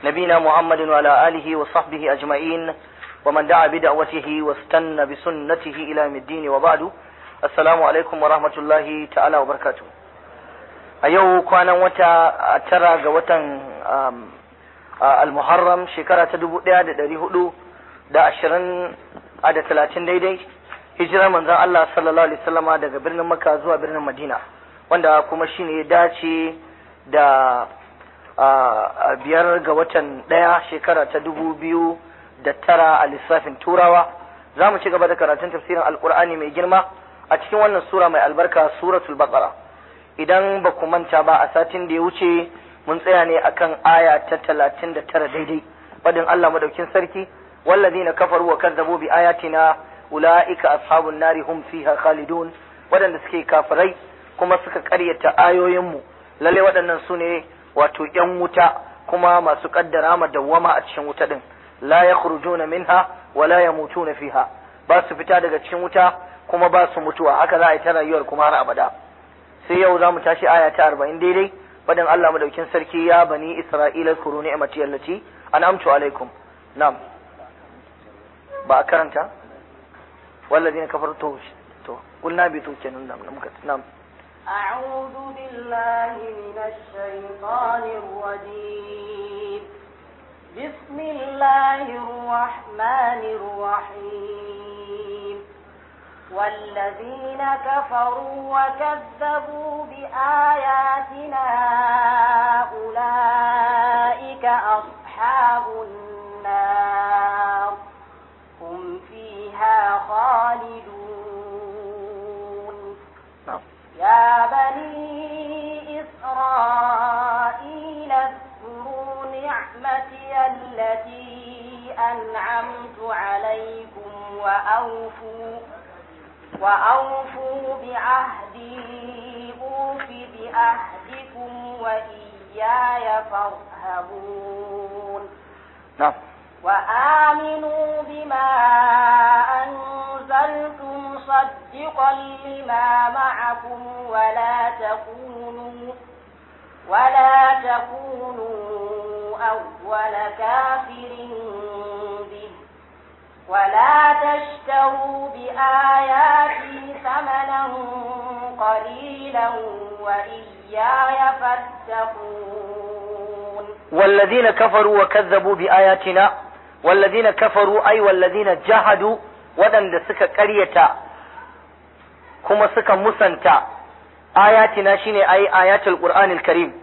نبينا محمد وعلى آله وصحبه أجمعين ومن دعا بدعوته واستنى بسنته إلى يوم الدين وبعد السلام عليكم ورحمة الله تعالى وبركاته a yau kwanan wata tara ga watan al-muharram shekara ta dubu ɗaya da ɗari hudu da ashirin a da talatin daidai hijirar manzon Allah sallallahu alaihi wasallama daga birnin Makka zuwa birnin Madina wanda kuma shine ya dace da biyar ga watan ɗaya shekara ta dubu biyu da tara a lissafin turawa za mu ci gaba da karatun tafsirin alkur'ani mai girma a cikin wannan sura mai albarka suratul baqara idan ba ku manta ba a satin da ya wuce mun tsaya ne akan aya ta talatin da tara daidai fadin Allah madaukin sarki wallazina kafaru wa kazzabu bi ayatina ulaika ashabun nari hum fiha khalidun waɗanda suke kafirai kuma suka ƙaryata ayoyinmu lalle waɗannan su ne wato ƴan wuta kuma masu ƙaddara ma dawwama a cikin wuta din la yakhrujuna minha wa la yamutuna fiha ba su fita daga cikin wuta kuma ba su mutuwa haka za a yi ta rayuwar kuma har abada sai yau za mu tashi aya ta arba'in daidai fadin Allah madaukin sarki ya bani Isra'ila kuru ni'mati allati an'amtu alaikum na'am ba a karanta والذين كفروا تو تو قلنا بيتو kenan da muka na'am أعوذ بالله من الشيطان الرجيم بسم الله الرحمن الرحيم والذين كفروا وكذبوا بآياتنا أولئك أصحاب النار هم فيها خالدون يا بني إسرائيل اذكروا نعمتي التي أنعمت عليكم وأوفوا وأوفوا بعهدي أوف بعهدكم وإياي فارهبون نعم وآمنوا بما أنزلت مصدقا لما معكم ولا تكونوا ولا تكونوا أول كافر به ولا تشتروا بآياتي ثمنا قليلا وإياي فاتقون والذين كفروا وكذبوا بآياتنا والذين كفروا أي والذين جحدوا ودن سكا قرية كما سكا مسنتا آياتنا شيني أي آيات القرآن الكريم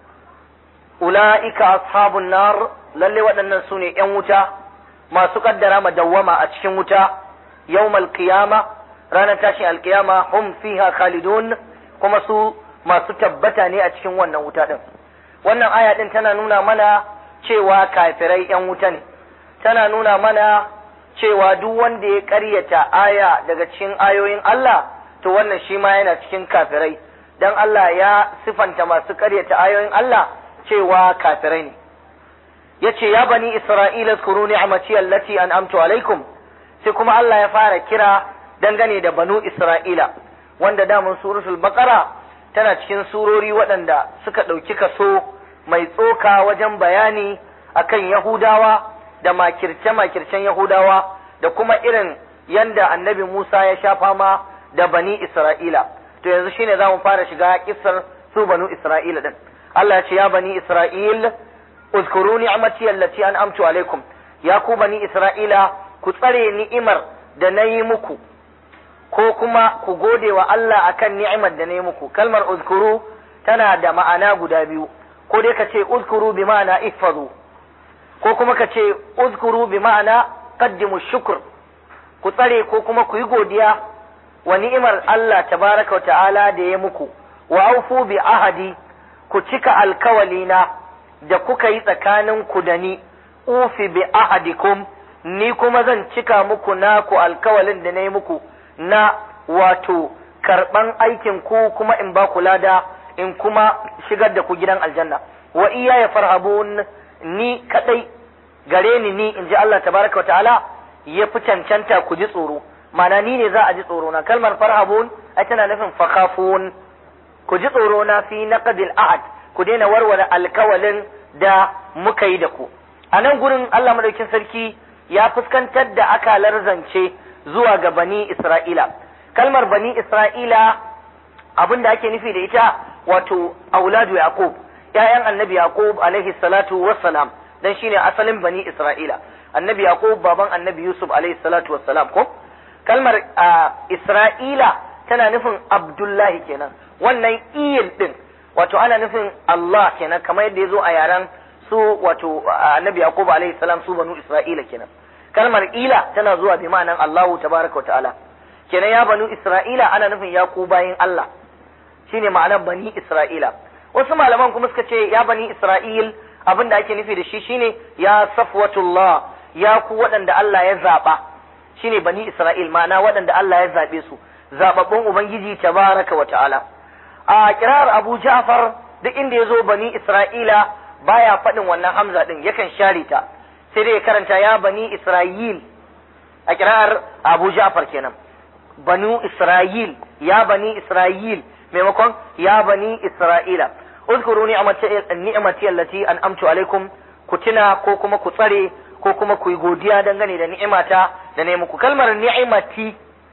أولئك أصحاب النار للي ودن سوني يموتا ما سقدر مدوما أتشن وتا يوم القيامة رانا تاشي القيامة هم فيها خالدون كما سو ما ستبتاني أتشن وانا وتا wannan aya din tana nuna mana cewa kafirai ‘yan wuta ne, tana nuna mana cewa duk wanda ya ƙaryata aya daga cikin ayoyin Allah, to wannan shi ma yana cikin kafirai, don Allah ya sifanta masu ƙaryata ayoyin Allah cewa kafirai ne. Ya ce, Ya bani Isra'ila kuru ni'amati allati an'amtu alaikum, sai kuma Allah ya fara kira dangane da banu Isra'ila, wanda damun suratul Baqara tana cikin surori waɗanda suka ɗauki kaso mai tsoka wajen bayani akan Yahudawa da makirce-makircen Yahudawa da kuma irin yanda annabi Musa ya sha fama da bani Isra'ila. To yanzu shine za mu fara shiga kisar su banu Isra'ila din. Allah ya ce ya bani Isra'il uzkuru ni'mati allati an'amtu alaikum ya ku bani Isra'ila ku tsare ni'imar da na yi muku ko kuma ku gode wa Allah akan ni'imar da na yi muku kalmar uzkuru tana da ma'ana guda biyu ko dai ka ce uzkuru bi ma'ana ihfazu ko kuma ka ce uzkuru bi ma'ana qaddimu shukr ku tsare ko kuma ku yi godiya wa ni'imar Allah tabaraka wa ta'ala da ya muku wa aufu bi ahadi ku cika alkawalina da kuka yi tsakanin ku da ni ufi bi ahadikum ni kuma zan cika muku naku alkawalin da na yi muku na wato karɓan aikin ku kuma in ba ku lada in kuma shigar da ku gidan aljanna wa iya ya farhabun ni kadai gare ni ni in ji Allah tabaraka wa ta'ala ya fi cancanta ku ji tsoro mana ni ne za a ji tsoro na kalmar farhabun ai tana nufin fakhafun ku ji tsoro na fi naqdil ahad ku daina warware alkawalin da muka yi da ku a nan gurin Allah madaukin sarki ya fuskantar da akalar zance zuwa ga bani Isra'ila kalmar bani Isra'ila abin da ake nufi da ita wato auladu yaqub ƴaƴan annabi yaqub alaihi salatu wassalam dan shine asalin bani Isra'ila annabi yaqub baban annabi yusuf alaihi salatu wassalam ko kalmar Isra'ila tana nufin Abdullahi kenan wannan iyil din wato ana nufin Allah kenan kamar yadda ya zo a yaren su wato annabi Yaqub alaihi salam su banu Isra'ila kenan kalmar ila tana zuwa bi ma'anan Allahu tabaraka wa ta'ala kenan ya banu Isra'ila ana nufin ya ku bayin Allah shine ma'anar bani Isra'ila wasu malaman kuma suka ce ya bani Isra'il abin da ake nufi da shi shine ya safwatullah ya ku waɗanda Allah ya zaba shine bani Isra'il ma'ana waɗanda Allah ya zabe su zababbun ubangiji tabaraka wa ta'ala a kirar Abu Ja'far duk inda ya zo bani Isra'ila baya faɗin wannan hamza ɗin yakan share ta sai dai ya karanta ya bani Isra'il a kirar Abu Ja'far kenan banu Isra'il ya bani Isra'il maimakon ya bani Isra'ila uzkuru ni'amati allati an'amtu alaikum ku tuna ko kuma ku tsare ko kuma ku yi godiya dangane da ni'imata da ne muku kalmar ni'imati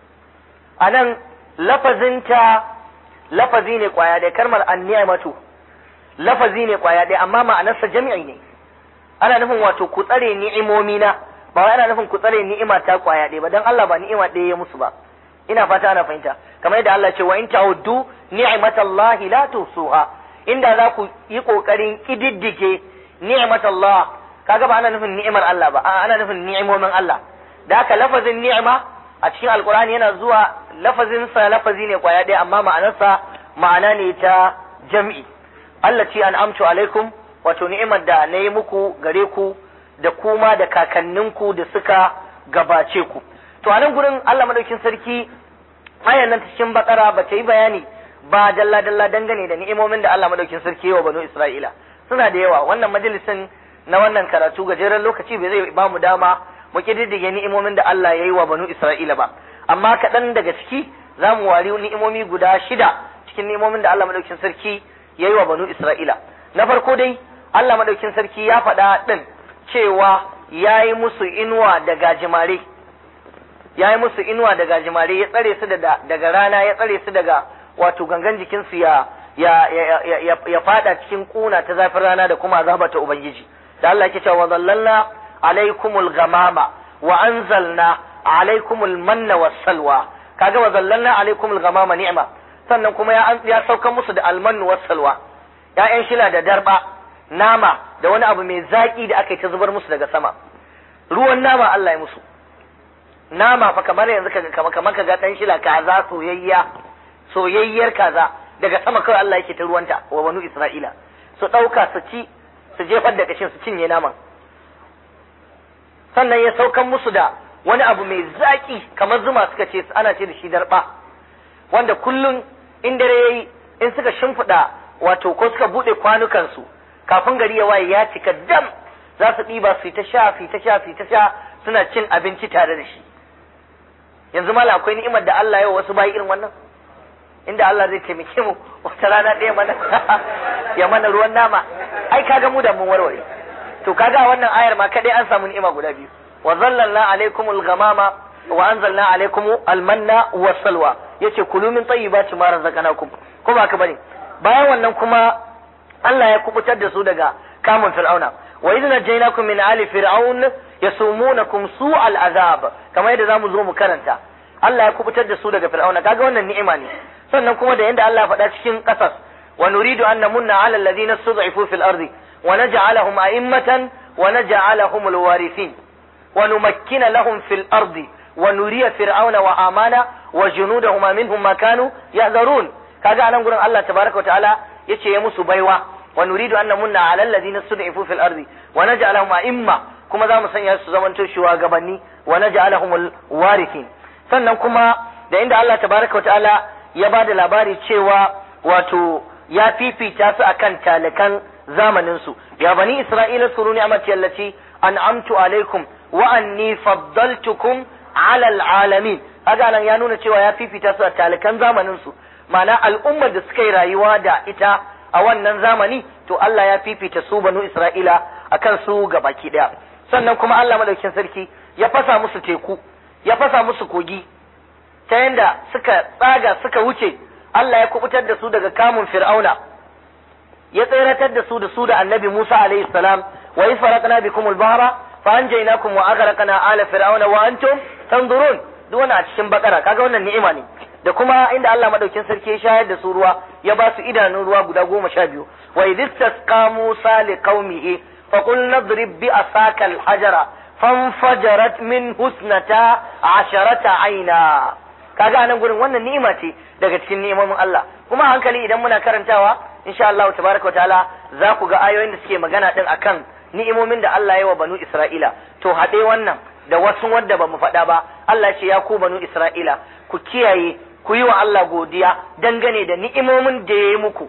anan lafazinta lafazi ne kwaya ɗaya kalmar an-ni'matu lafazi ne kwaya ɗaya amma ma'anarsa jami'i ne ana nufin wato ku tsare ni'imomi na ba wai ana nufin ku tsare ni'ima ta kwaya ɗaya ba dan Allah ba ni'ima ɗaya ya musu ba ina fata ana fahimta kamar yadda Allah ce wa in ta'uddu ni'matallahi la tuhsuha inda za ku yi kokarin kididdige ni'matallah kaga ba ana nufin ni'imar Allah ba a'a ana nufin ni'imomin Allah da haka lafazin ni'ima a cikin alkurani yana zuwa lafazin sa lafazi ne kwaya ɗaya amma ma'anarsa ma'ana ne ta jam'i Allah ce an amtu alaikum wato ni'imar da na yi muku gare ku da kuma da kakanninku da suka gabace ku to a nan gurin Allah madaukin sarki ayan nan cikin bakara ba ta yi bayani ba dalla dalla dangane da ni'imomin da Allah madaukin sarki wa banu Isra'ila suna da yawa wannan majalisin na wannan karatu gajeren lokaci bai zai ba mu dama mu kididdige ni'imomin da Allah ya yi wa banu Isra'ila ba amma kaɗan daga ciki za mu wari ni'imomi guda shida cikin ni'imomin da Allah madaukin sarki ya yi wa banu Isra'ila na farko dai Allah madaukin sarki ya faɗa ɗin cewa ya yi musu inuwa da gajimare ya yi musu inuwa da gajimare ya tsare su daga rana ya tsare su daga wato gangan jikinsu ya ya ya ya, ya fada cikin kuna ta zafin rana da kuma azaba ta ubangiji da Allah yake cewa zallalna alaikumul ghamama wa anzalna alaikumul manna was salwa kaga wa zallalna alaikumul ghamama ni'ma sannan kuma ya ya saukan musu da almannu was salwa ya'yan shila da darba nama da wani abu mai zaki da aka yi ta zubar musu daga sama ruwan nama Allah ya musu nama fa kamar yanzu kaga kamar kamar kaga dan shila kaza soyayya soyayyar kaza daga sama kawai Allah yake ta ruwanta wa banu Isra'ila su ɗauka su ci su jefar da kashin su cinye naman sannan ya saukan musu da wani abu mai zaki kamar zuma suka ce ana ce da shi darba wanda kullum in dare yayi in suka shimfiɗa wato ko suka buɗe kwanukansu kafin gari ya waye ya cika dam za su ɗiba su ta sha su ta sha su ta sha suna cin abinci tare da shi yanzu mala akwai ni'imar da Allah ya wasu bayi irin wannan inda Allah zai taimake mu wata rana ɗaya mana ya mana ruwan nama ai kaga mu da mun warware to kaga wannan ayar ma kadai an samu ni'ima guda biyu wa zallalna alaikumul ghamama wa anzalna alaikum almanna was salwa yace kulu min tayyibati ma razaqnakum ko ba ka bane bayan wannan kuma Allah ya kubutar da su daga kamun fir'auna wa idh najaynakum min ali fir'aun yasumunakum su'al azab kamar yadda zamu zo mu karanta Allah ya kubutar da su daga fir'auna kaga wannan ni'ima ne sannan kuma da yanda Allah ya faɗa cikin ƙasas wa nuridu an namunna 'ala alladhina stud'ifu fil ardi wa naj'alahum a'immatan wa naj'alahum alwarithin wa numakkina lahum fil ardi wa nuriya fir'auna wa amana wa junudahuma minhum ma kanu yahzarun kaga anan gurin Allah tabaraka wa ta'ala yace ya musu baiwa wa nuridu an namunna 'ala alladhina stud'ifu fil ardi wa naj'alahum a'imma kuma za mu sanya su zamanto shugabanni wa naj'alahum alwarithin sannan kuma da inda Allah tabaraka wa ta'ala ya ba da labari cewa wato ya fifita su akan talakan zamanin su ya bani isra'ila suru ni'amati allati an'amtu alaikum wa anni faddaltukum ala alalamin kaga nan ya nuna cewa ya fifita su a talakan zamanin su ma'ana al'ummar da suka yi rayuwa da ita a wannan zamani to Allah ya fifita su banu isra'ila akan su ga baki daya sannan kuma Allah madaukin sarki ya fasa musu teku ya fasa musu kogi ta yanda suka tsaga suka wuce Allah ya kubutar da su daga kamun fir'auna ya tseratar da su da su da annabi Musa alaihi salam wa iz faraqna bikum al-bahra fa anjaynakum wa aghraqna ala fir'auna wa antum tanzurun duk wannan a cikin bakara kaga wannan ni'ima ne da kuma inda Allah madaukin sarki ya shayar da su ruwa ya ba su idanun ruwa guda goma sha biyu wa idh tasqa Musa li qaumihi fa qul nadrib bi asaka al-hajara fanfajarat min husnata asharata aina kaga anan gurin wannan ni'ima ce daga cikin ni'imomin Allah kuma hankali idan muna karantawa insha Allah tabaraka ta'ala za ku ga ayoyin da suke magana din akan ni'imomin da Allah ya wa banu Isra'ila to haɗe wannan da wasu wanda ba mu faɗa ba Allah ce ya ku banu Isra'ila ku kiyaye ku yi wa Allah godiya dangane da ni'imomin da ya yi muku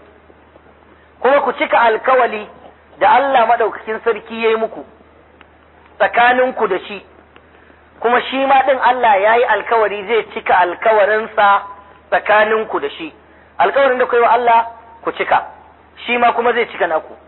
kuma ku cika alkawali da Allah madaukakin sarki ya yi muku tsakaninku da shi kuma shi ma ɗin Allah ya yi alkawari zai cika alkawarinsa tsakaninku da shi alkawarin da ku yi wa Allah ku cika shi ma kuma zai cika naku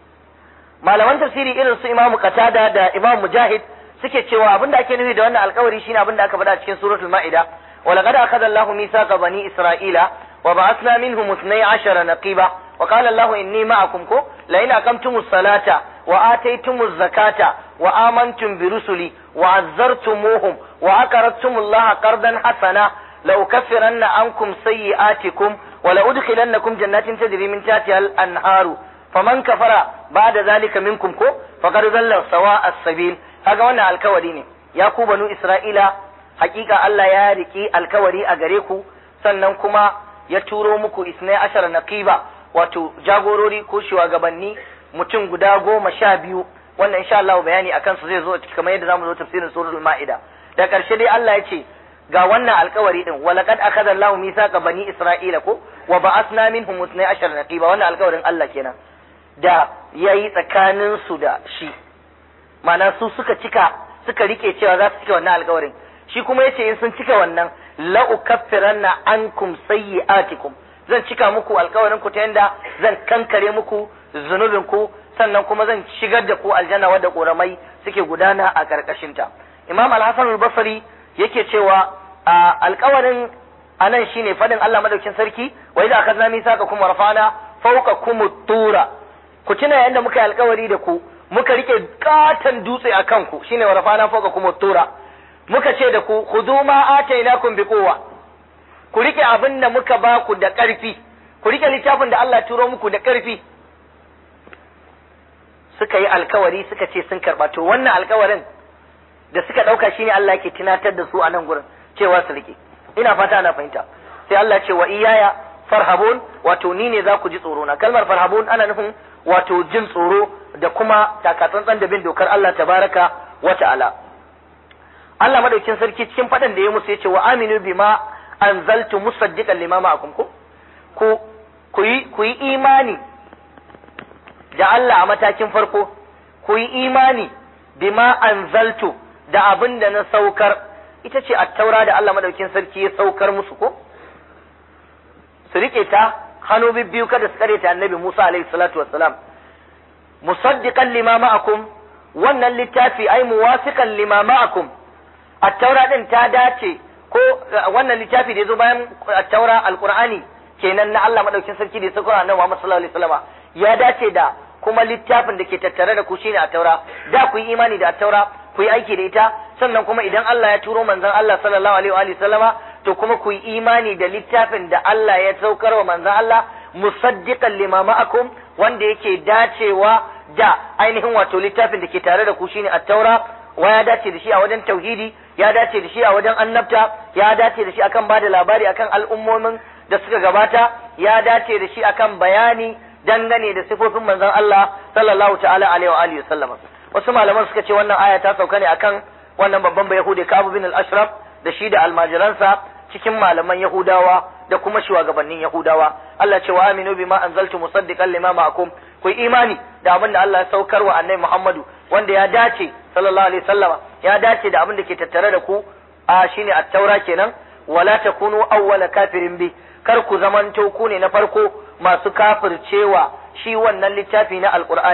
malaman tafsiri irin su imamu qatada da imam mujahid suke cewa abinda ake nufi da wannan alkawari shine abinda aka faɗa cikin suratul ma'ida ولقد أخذ الله ميثاق بني إسرائيل وبعثنا منهم اثني عشر نقيبا وقال الله إني معكم كو لئن أقمتم الصلاة وآتيتم الزكاة وآمنتم برسلي وعزرتموهم وأقرضتم الله قرضا حسنا لأكفرن عنكم سيئاتكم ولأدخلنكم جنات تجري من تحتها الأنهار فمن كفر بعد ذلك منكم كو فقد ضل سواء السبيل هذا وانا الكوري يا كو بنو إسرائيل hakika Allah ya riki alkawari a gare ku sannan kuma ya turo muku isnai ashara naqiba wato jagorori ko shugabanni mutum guda goma sha biyu wannan insha Allah bayani akan su zai zo kamar yadda zamu zo tafsirin suratul maida da karshe dai Allah ya ce ga wannan alkawari din walaqad akhadha Allahu mithaqa bani isra'ila ko wa ba'athna minhum isnai ashara naqiba wannan alkawarin Allah kenan da yayi tsakanin su da shi ma'ana su suka cika suka rike cewa za su cika wannan alkawarin shi kuma yace in sun cika wannan la ukaffiranna ankum sayyi'atikum zan cika muku alkawarin ku ta yanda zan kankare muku zunubin ku sannan kuma zan shigar da ku aljanna wadda koramai suke gudana a karkashin ta imam al-hasan al-basri yake cewa alkawarin anan shine fadin Allah madaukin sarki wa idza akhadna mithaqakum wa rafa'na fawqakum tura ku tuna yanda muka yi alkawari da ku muka rike katan dutse a kanku shine wa rafa'na fawqakum tura muka ce da ku khudhu ma atainakum bi quwwa ku rike abin da muka ba ku da ƙarfi ku rike littafin da Allah turo muku da ƙarfi suka yi alkawari suka ce sun karba to wannan alkawarin da suka ɗauka shine Allah yake tunatar da su a nan gurin cewa su rike ina fata ana fahimta sai Allah ce wa iyaya farhabun wato ni ne za ku ji tsoro na kalmar farhabun ana nufin wato jin tsoro da kuma takatsantsan da bin dokar Allah tabaraka wa ta'ala Allah madaukin sarki cikin faɗan da ya musu yace wa aminu bima anzaltu musaddiqan lima ma'akum ku ku ku yi ku yi imani da Allah a matakin farko ku yi imani bima anzaltu da abin da na saukar ita ce attaura da Allah madaukin sarki ya saukar musu ko su rike ta hannu biyu kada su kare ta annabi Musa alaihi salatu wassalam musaddiqan lima ma'akum wannan littafi ai muwafiqan lima ma'akum attaura din ta dace ko wannan littafi da yazo bayan attaura alqur'ani kenan na Allah madaukin sarki da ya saukar annabi Muhammad sallallahu alaihi wasallam ya dace da kuma littafin da ke tattare da ku shine attaura da ku yi imani da attaura ku yi aiki da ita sannan kuma idan Allah ya turo manzon Allah sallallahu alaihi wa sallama to kuma ku yi imani da littafin da Allah ya saukar wa manzon Allah musaddiqan lima ma'akum wanda yake dacewa da ainihin wato littafin da ke tare da ku shine at-taura wa ya dace da shi a wajen tauhidi ya dace da shi a wajen annabta ya dace da shi akan bada labari akan al'ummomin da suka gabata ya dace da shi akan bayani dangane da sifofin manzon Allah sallallahu ta'ala alaihi wa alihi sallama wasu malaman suka ce wannan aya ta sauka ne akan wannan babban bayahudi Ka'ab bin al-Ashraf da shi da almajiransa cikin malaman Yahudawa da kuma shugabannin Yahudawa Allah ce wa aminu bima anzaltu musaddiqan lima ma'akum ku imani da abin da Allah ya saukar wa annabi Muhammadu wanda ya dace sallallahu alaihi wasallama ya dace da abin da ke tattare da ku a shine at-taura kenan wala takunu awwala kafirin bi kar ku zamanto ku ne na farko masu kafircewa shi wannan littafi na alqur'ani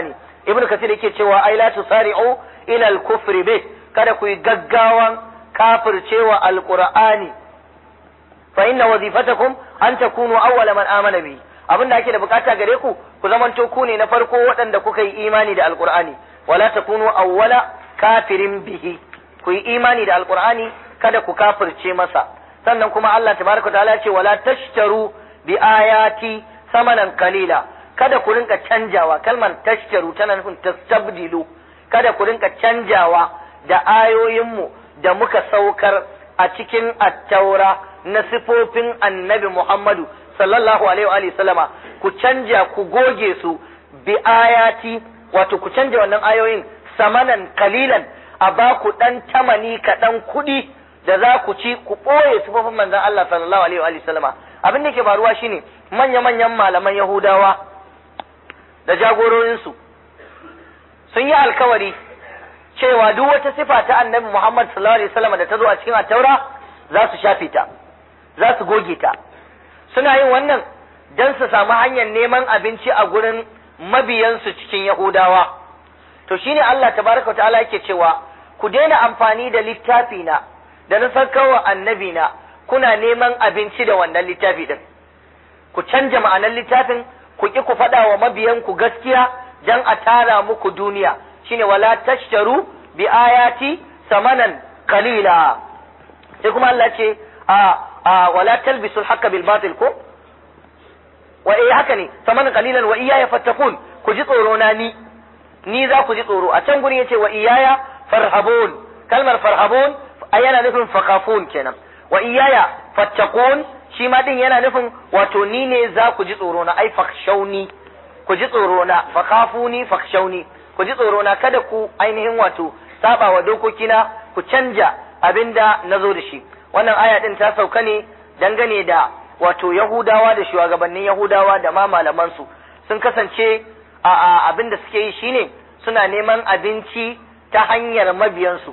ibnu kasir yake cewa ai la tusari'u ila al-kufri bih kada ku yi gaggawan kafircewa alqur'ani fa inna wazifatakum an takunu awwala man amana bi abinda ake da bukata gare ku ku zamanto ku ne na farko waɗanda kuka yi imani da alqur'ani wala takunu awwala kafirin bihi ku yi imani da alqur'ani kada ku kafirce masa sannan kuma Allah tabaraka ta'ala ya ce wala tashtaru bi ayati samanan qalila kada ku rinka canjawa kalmar tashtaru tana nufin tastabdilu kada ku rinka canjawa da ayoyinmu da muka saukar a cikin attaura na sifofin annabi Muhammadu sallallahu alaihi wa sallama ku canja ku goge su bi ayati wato ku canja wannan ayoyin samanan kalilan a ba ku dan tamani kaɗan kuɗi da za ku ci ku ɓoye sifofin manzon Allah sallallahu alaihi wa sallama abin da ke faruwa shine manya-manyan malaman Yahudawa da jagororinsu sun yi alkawari cewa duk wata sifa ta annabi Muhammad sallallahu alaihi wasallam da ta zo a cikin attaura za su shafe ta za su goge ta suna yin wannan don su samu hanyar neman abinci a gurin mabiyansu cikin Yahudawa to shine Allah tabaraka wa ta'ala yake cewa ku daina amfani da littafi na da na sarkarwa annabi na kuna neman abinci da wannan littafi din ku canja ma'anar littafin ku ki ku faɗa wa mabiyanku gaskiya dan a tara muku duniya shine wala tashtaru bi ayati samanan qalila sai kuma Allah ce a a wala talbisu al bil batil ko wa eh haka ne samanan qalilan wa iyaya fattakun ku ji tsoro na ni ni za ku ji tsoro a can gurin yace wa iyaya farhabun kalmar farhabun yana nufin fakafun kenan wa iyaya fattakun shi ma din yana nufin wato ni ne za ku ji tsoro na ai fakshauni ku ji tsoro na fakafuni fakshauni ku ji tsoro na kada ku ainihin wato saba wa dokokina ku canja abinda na zo da shi wannan aya din ta sauka ne dangane da wato yahudawa da shugabannin yahudawa da ma malamansu sun kasance a abin da suke yi shine suna neman abinci ta hanyar mabiyansu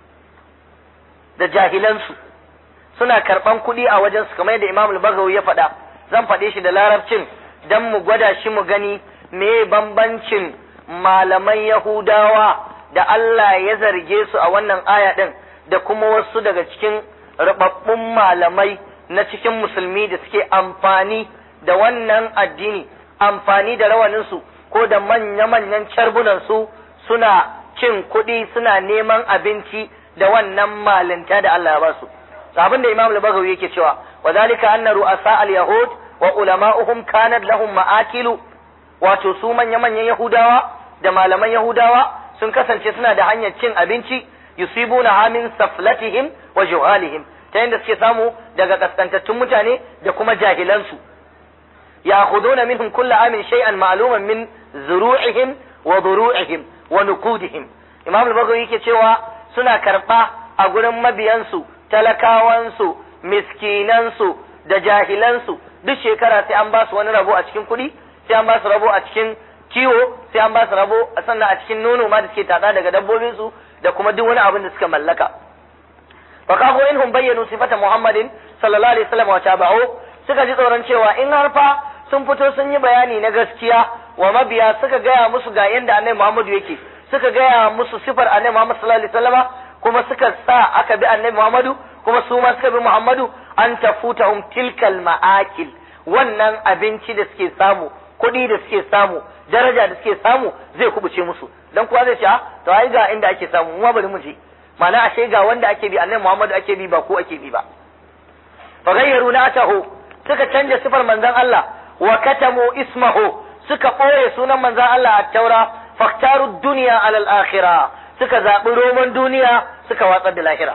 da jahilansu suna karɓan kuɗi a wajensu kamar yadda imamul bagawi ya faɗa zan faɗe shi da larabcin don mu gwada shi mu gani me bambancin malaman yahudawa da Allah ya zarge su a wannan aya ɗin da kuma wasu daga cikin rubabbun malamai na cikin musulmi da suke amfani da wannan addini amfani da rawaninsu ko da manya-manyan carbunansu suna cin kuɗi suna neman abinci da wannan malinta da Allah ya ba su abin da Imam al-Baghawi yake cewa wa zalika anna ru'asa al-yahud wa ulama'uhum kanat lahum ma'akilu wato su manya-manyan yahudawa da malaman yahudawa sun kasance suna da hanyar cin abinci yusibuna min saflatihim wa juhalihim ta yadda suke samu daga kaskantattun mutane da kuma jahilansu ya'khuduna minhum kullu amin shay'an ma'luman min zuru'ihim wa duru'ihim wa nuqudihim imam al-bagawi yake cewa suna karba a gurin mabiyansu talakawansu miskinansu da jahilansu duk shekara sai an ba su wani rabo a cikin kuɗi sai an ba su rabo a cikin kiwo sai an ba su rabo sannan a cikin nono ma da suke tada daga dabbobinsu da kuma duk wani abin da suka mallaka fa kago inhum bayyanu sifata muhammadin sallallahu alaihi wasallam wa tabi'u suka ji tsoron cewa in har fa sun fito sun yi bayani na gaskiya wa mabiya suka gaya musu ga yanda annabi muhammadu yake suka gaya musu sifar annabi muhammad sallallahu alaihi wasallama kuma suka sa aka bi annabi muhammadu kuma su ma suka bi muhammadu an tafutahum tilkal ma'akil wannan abinci da suke samu kuɗi da suke samu daraja da suke samu zai kubuce musu dan kuwa zai ce a to ai ga inda ake samu mu bari mu je ma'ana ashe ga wanda ake bi annabi Muhammadu ake bi ba ko ake bi ba fa ghayyaru natahu suka canja sifar manzon Allah wa katamu ismahu suka ɓoye sunan manzon Allah a taura faktaru duniya alal akhirah suka zaɓi roman duniya suka watsar da lahira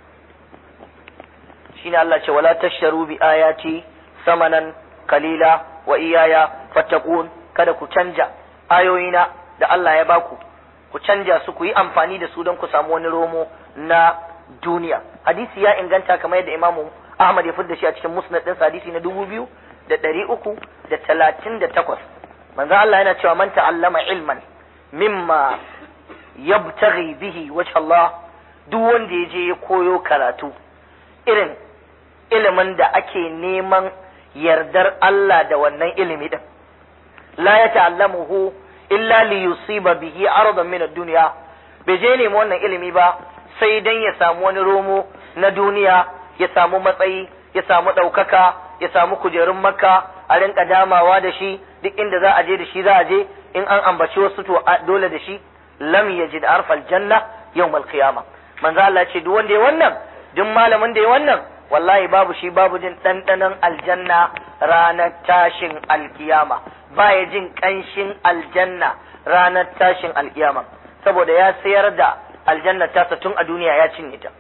shine Allah ce wala tasharu bi ayati samanan kalila wa iyaya fattaqun kada ku canja ayoyina da Allah ya baku ku canja su ku yi amfani da su don ku samu wani romo na duniya hadisi ya inganta kamar yadda imamu Ahmad ya fidda shi a cikin musnad ɗinsa hadisi na dubu biyu da ɗari uku da talatin da takwas manzo Allah yana cewa man ta'allama ilman mimma yabtaghi bihi wajh Allah duk wanda ya je ya koyo karatu irin ilimin da ake neman yardar Allah da wannan ilimi din la ya ta'allamuhu illa li yusiba bihi aradan min ad-dunya bai je nemi wannan ilimi ba sai dan ya samu wani romo na duniya ya samu matsayi ya samu ɗaukaka ya samu kujerun makka a rinka damawa da shi duk inda za a je da shi za a je in an ambaci wasu to dole da shi lam yajid arfal janna yawmal qiyamah manzo Allah ce duk wanda ya wannan duk malamin da ya wannan wallahi babu shi babu jin ɗanɗanon aljanna ranar tashin alkiyama baya jin ƙanshin aljanna ranar tashin alkiyama saboda ya sayar da aljanna tasa tun a duniya ya cinye ta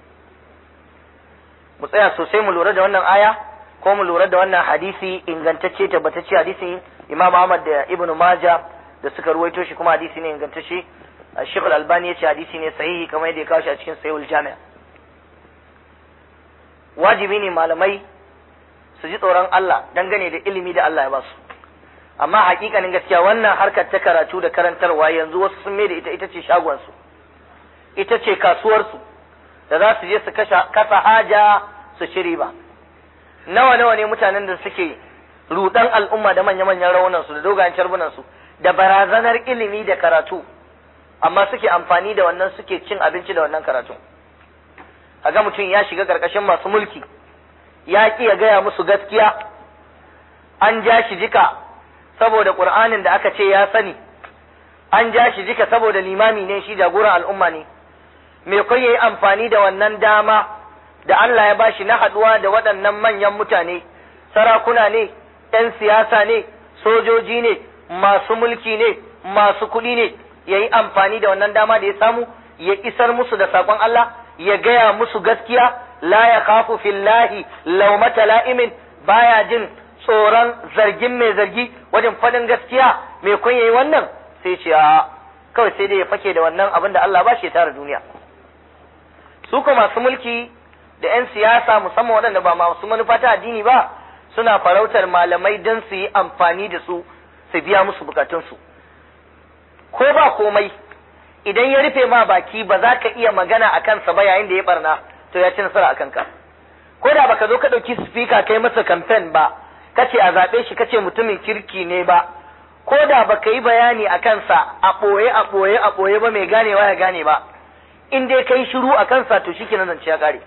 mu tsaya sosai mu lura da wannan aya ko mu lura da wannan hadisi ingantacce tabbatacce hadisin Imam Ahmad da Ibn Majah da suka ruwaito shi kuma hadisi ne ingantacce Sheikh Al-Albani ya ce hadisi ne sahihi kamar yadda ya kawo shi a cikin Sahihul Jami' wajibi ne malamai su ji tsoron Allah dangane da ilimi da Allah ya ba su amma hakikanin gaskiya wannan harkar ta karatu da karantarwa yanzu wasu sun da ita ita ce shagonsu ita ce kasuwarsu da za su je su kasa haja su ci riba nawa nawa ne mutanen da suke rudan al'umma da manya-manyan raunansu da dogayen carbunansu da barazanar ilimi da karatu amma suke amfani da wannan suke cin abinci da wannan karatu ga mutum ya shiga ƙarƙashin masu mulki ya ƙi ya gaya musu gaskiya an ja shi jika saboda ƙur'anin da aka ce ya sani an ja shi jika saboda limami ne shi jagoran al'umma ne me kai yayi amfani da wannan dama da Allah ya bashi na haɗuwa da waɗannan manyan mutane sarakuna ne ‘yan siyasa ne sojoji ne masu mulki ne masu kuɗi ne ya yi amfani da wannan dama da ya samu ya isar musu da saƙon Allah ya gaya musu gaskiya la ya kafu fillahi laumata la'imin baya jin tsoron zargin mai zargi wajen faɗin gaskiya mai kun yayi wannan sai ce a kawai sai dai ya fake da wannan abin da Allah ba shi ya tara duniya su ko masu mulki da 'yan siyasa musamman waɗanda ba masu manufa ta addini ba suna farautar malamai don su yi amfani da su su biya musu bukatunsu ko ba komai idan ya rufe ma baki ba za ka iya magana a kansa ba yayin da ya barna to ya ci nasara a kanka ko da baka zo ka ɗauki spika kai masa kamfen ba kace a zaɓe shi kace mutumin kirki ne ba ko da baka yi bayani a kansa a ɓoye a ɓoye a ɓoye ba mai ganewa ya gane ba in dai kai shiru a kansa to shi kenan zance ya ƙare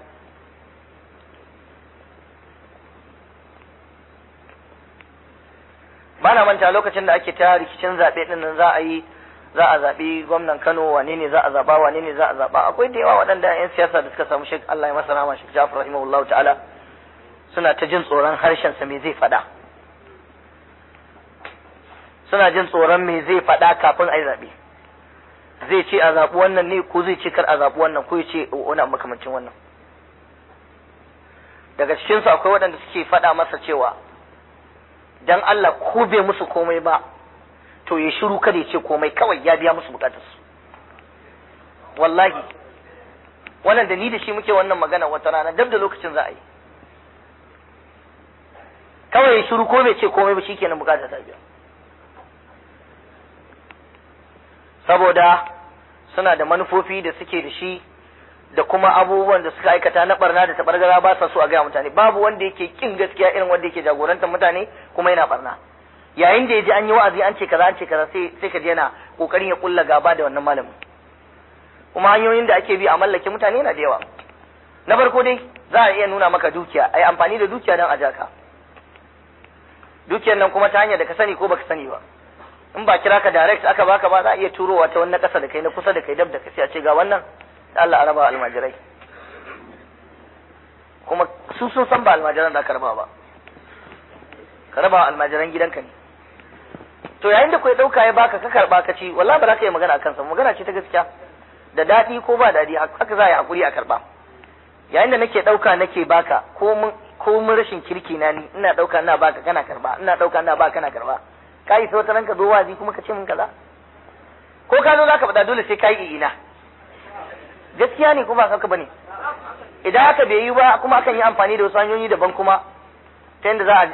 ba na manta lokacin da ake ta rikicin zaɓe ɗin nan za a yi za a zaɓi gwamnan Kano wane ne za a zaɓa wane ne za a zaɓa akwai da yawa waɗanda 'yan siyasa da suka samu shek Allah ya masa rama shek Jafar rahimahullahu ta'ala suna ta jin tsoron harshen sa me zai faɗa suna jin tsoron me zai faɗa kafin a yi zaɓe zai ce a zaɓi wannan ne ko zai ce kar a zaɓi wannan ko ya ce wani makamancin wannan daga cikinsu akwai waɗanda suke faɗa masa cewa dan Allah ko bai musu komai ba to ya shiru kada ya ce komai kawai ya biya musu bukatarsu wallahi wannan da ni da shi muke wannan magana wata rana dab da lokacin za a yi kawai ya shiru ko bai ce komai ba shikenan bukatar ta biya saboda suna da manufofi da suke da shi da kuma abubuwan da suka aikata na barna da tabargara ba sa so a gaya mutane babu wanda yake kin gaskiya irin wanda yake jagorantar mutane kuma yana barna yayin da ya ji an yi wa'azi an ce kaza an ce kaza sai sai ka ji yana kokarin ya kulla gaba da wannan malamin kuma hanyoyin da ake bi a mallake mutane yana da yawa na farko dai za a iya nuna maka dukiya ai amfani da dukiya don a jaka dukiyar nan kuma ta hanyar da ka sani ko baka sani ba in ba kira ka direct aka baka ba za a iya turowa ta wani kasa da kai na kusa da kai dab da kai sai a ce ga wannan da Allah a raba almajirai kuma su sun san ba almajiran da aka raba ba ka raba almajiran gidanka ne to yayin da kai dauka ya baka ka karba ka ci wallahi ba za ka yi magana akan sa magana ce ta gaskiya da dadi ko ba dadi haka za a yi hakuri a karba yayin da nake dauka nake baka ko mun ko mun rashin kirki na ni ina dauka ina baka kana karba ina dauka ina baka kana karba kai sai wata ranka zo wazi kuma ka ce min kaza ko ka zo zaka faɗa dole sai kai ina gaskiya ne kuma haka bane idan haka bai yi ba kuma akan yi amfani da wasu hanyoyi daban kuma ta yadda za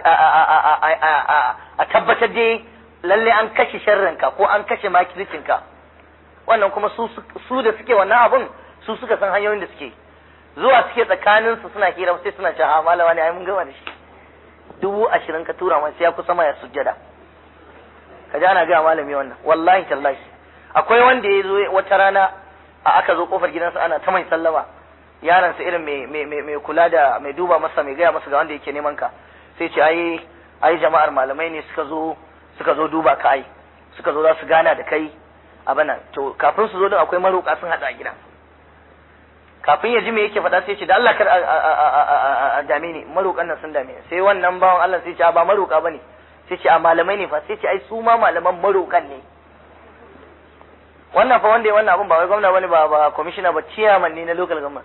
a tabbatar dai lalle an kashe sharrinka ko an kashe makircinka wannan kuma su da suke wannan abun su suka san hanyoyin da suke zuwa suke tsakanin su suna hira sai suna cewa malama ne ai mun gama da shi dubu ashirin ka tura masa ya kusa ma ya sujjada ka ji ana gaya malami wannan wallahi tallahi akwai wanda ya zo wata rana a aka zo kofar gidansa ana ta mai sallama yaransa irin mai kula da mai duba masa mai gaya masa ga wanda yake neman ka sai ce ai ai jama'ar malamai ne suka zo suka zo duba ka ai suka zo za su gana da kai a bana to kafin su zo din akwai maroƙa sun hada a gidan kafin ya ji me yake faɗa sai ce da Allah kar a dame ni maroƙan nan sun dame sai wannan bawan Allah sai ce ba maroƙa bane sai ce a malamai ne fa sai ce ai su ma malaman maroƙan ne wannan fa wanda ya wannan abun ba wai gwamna bane ba ba commissioner ba chairman ne na local government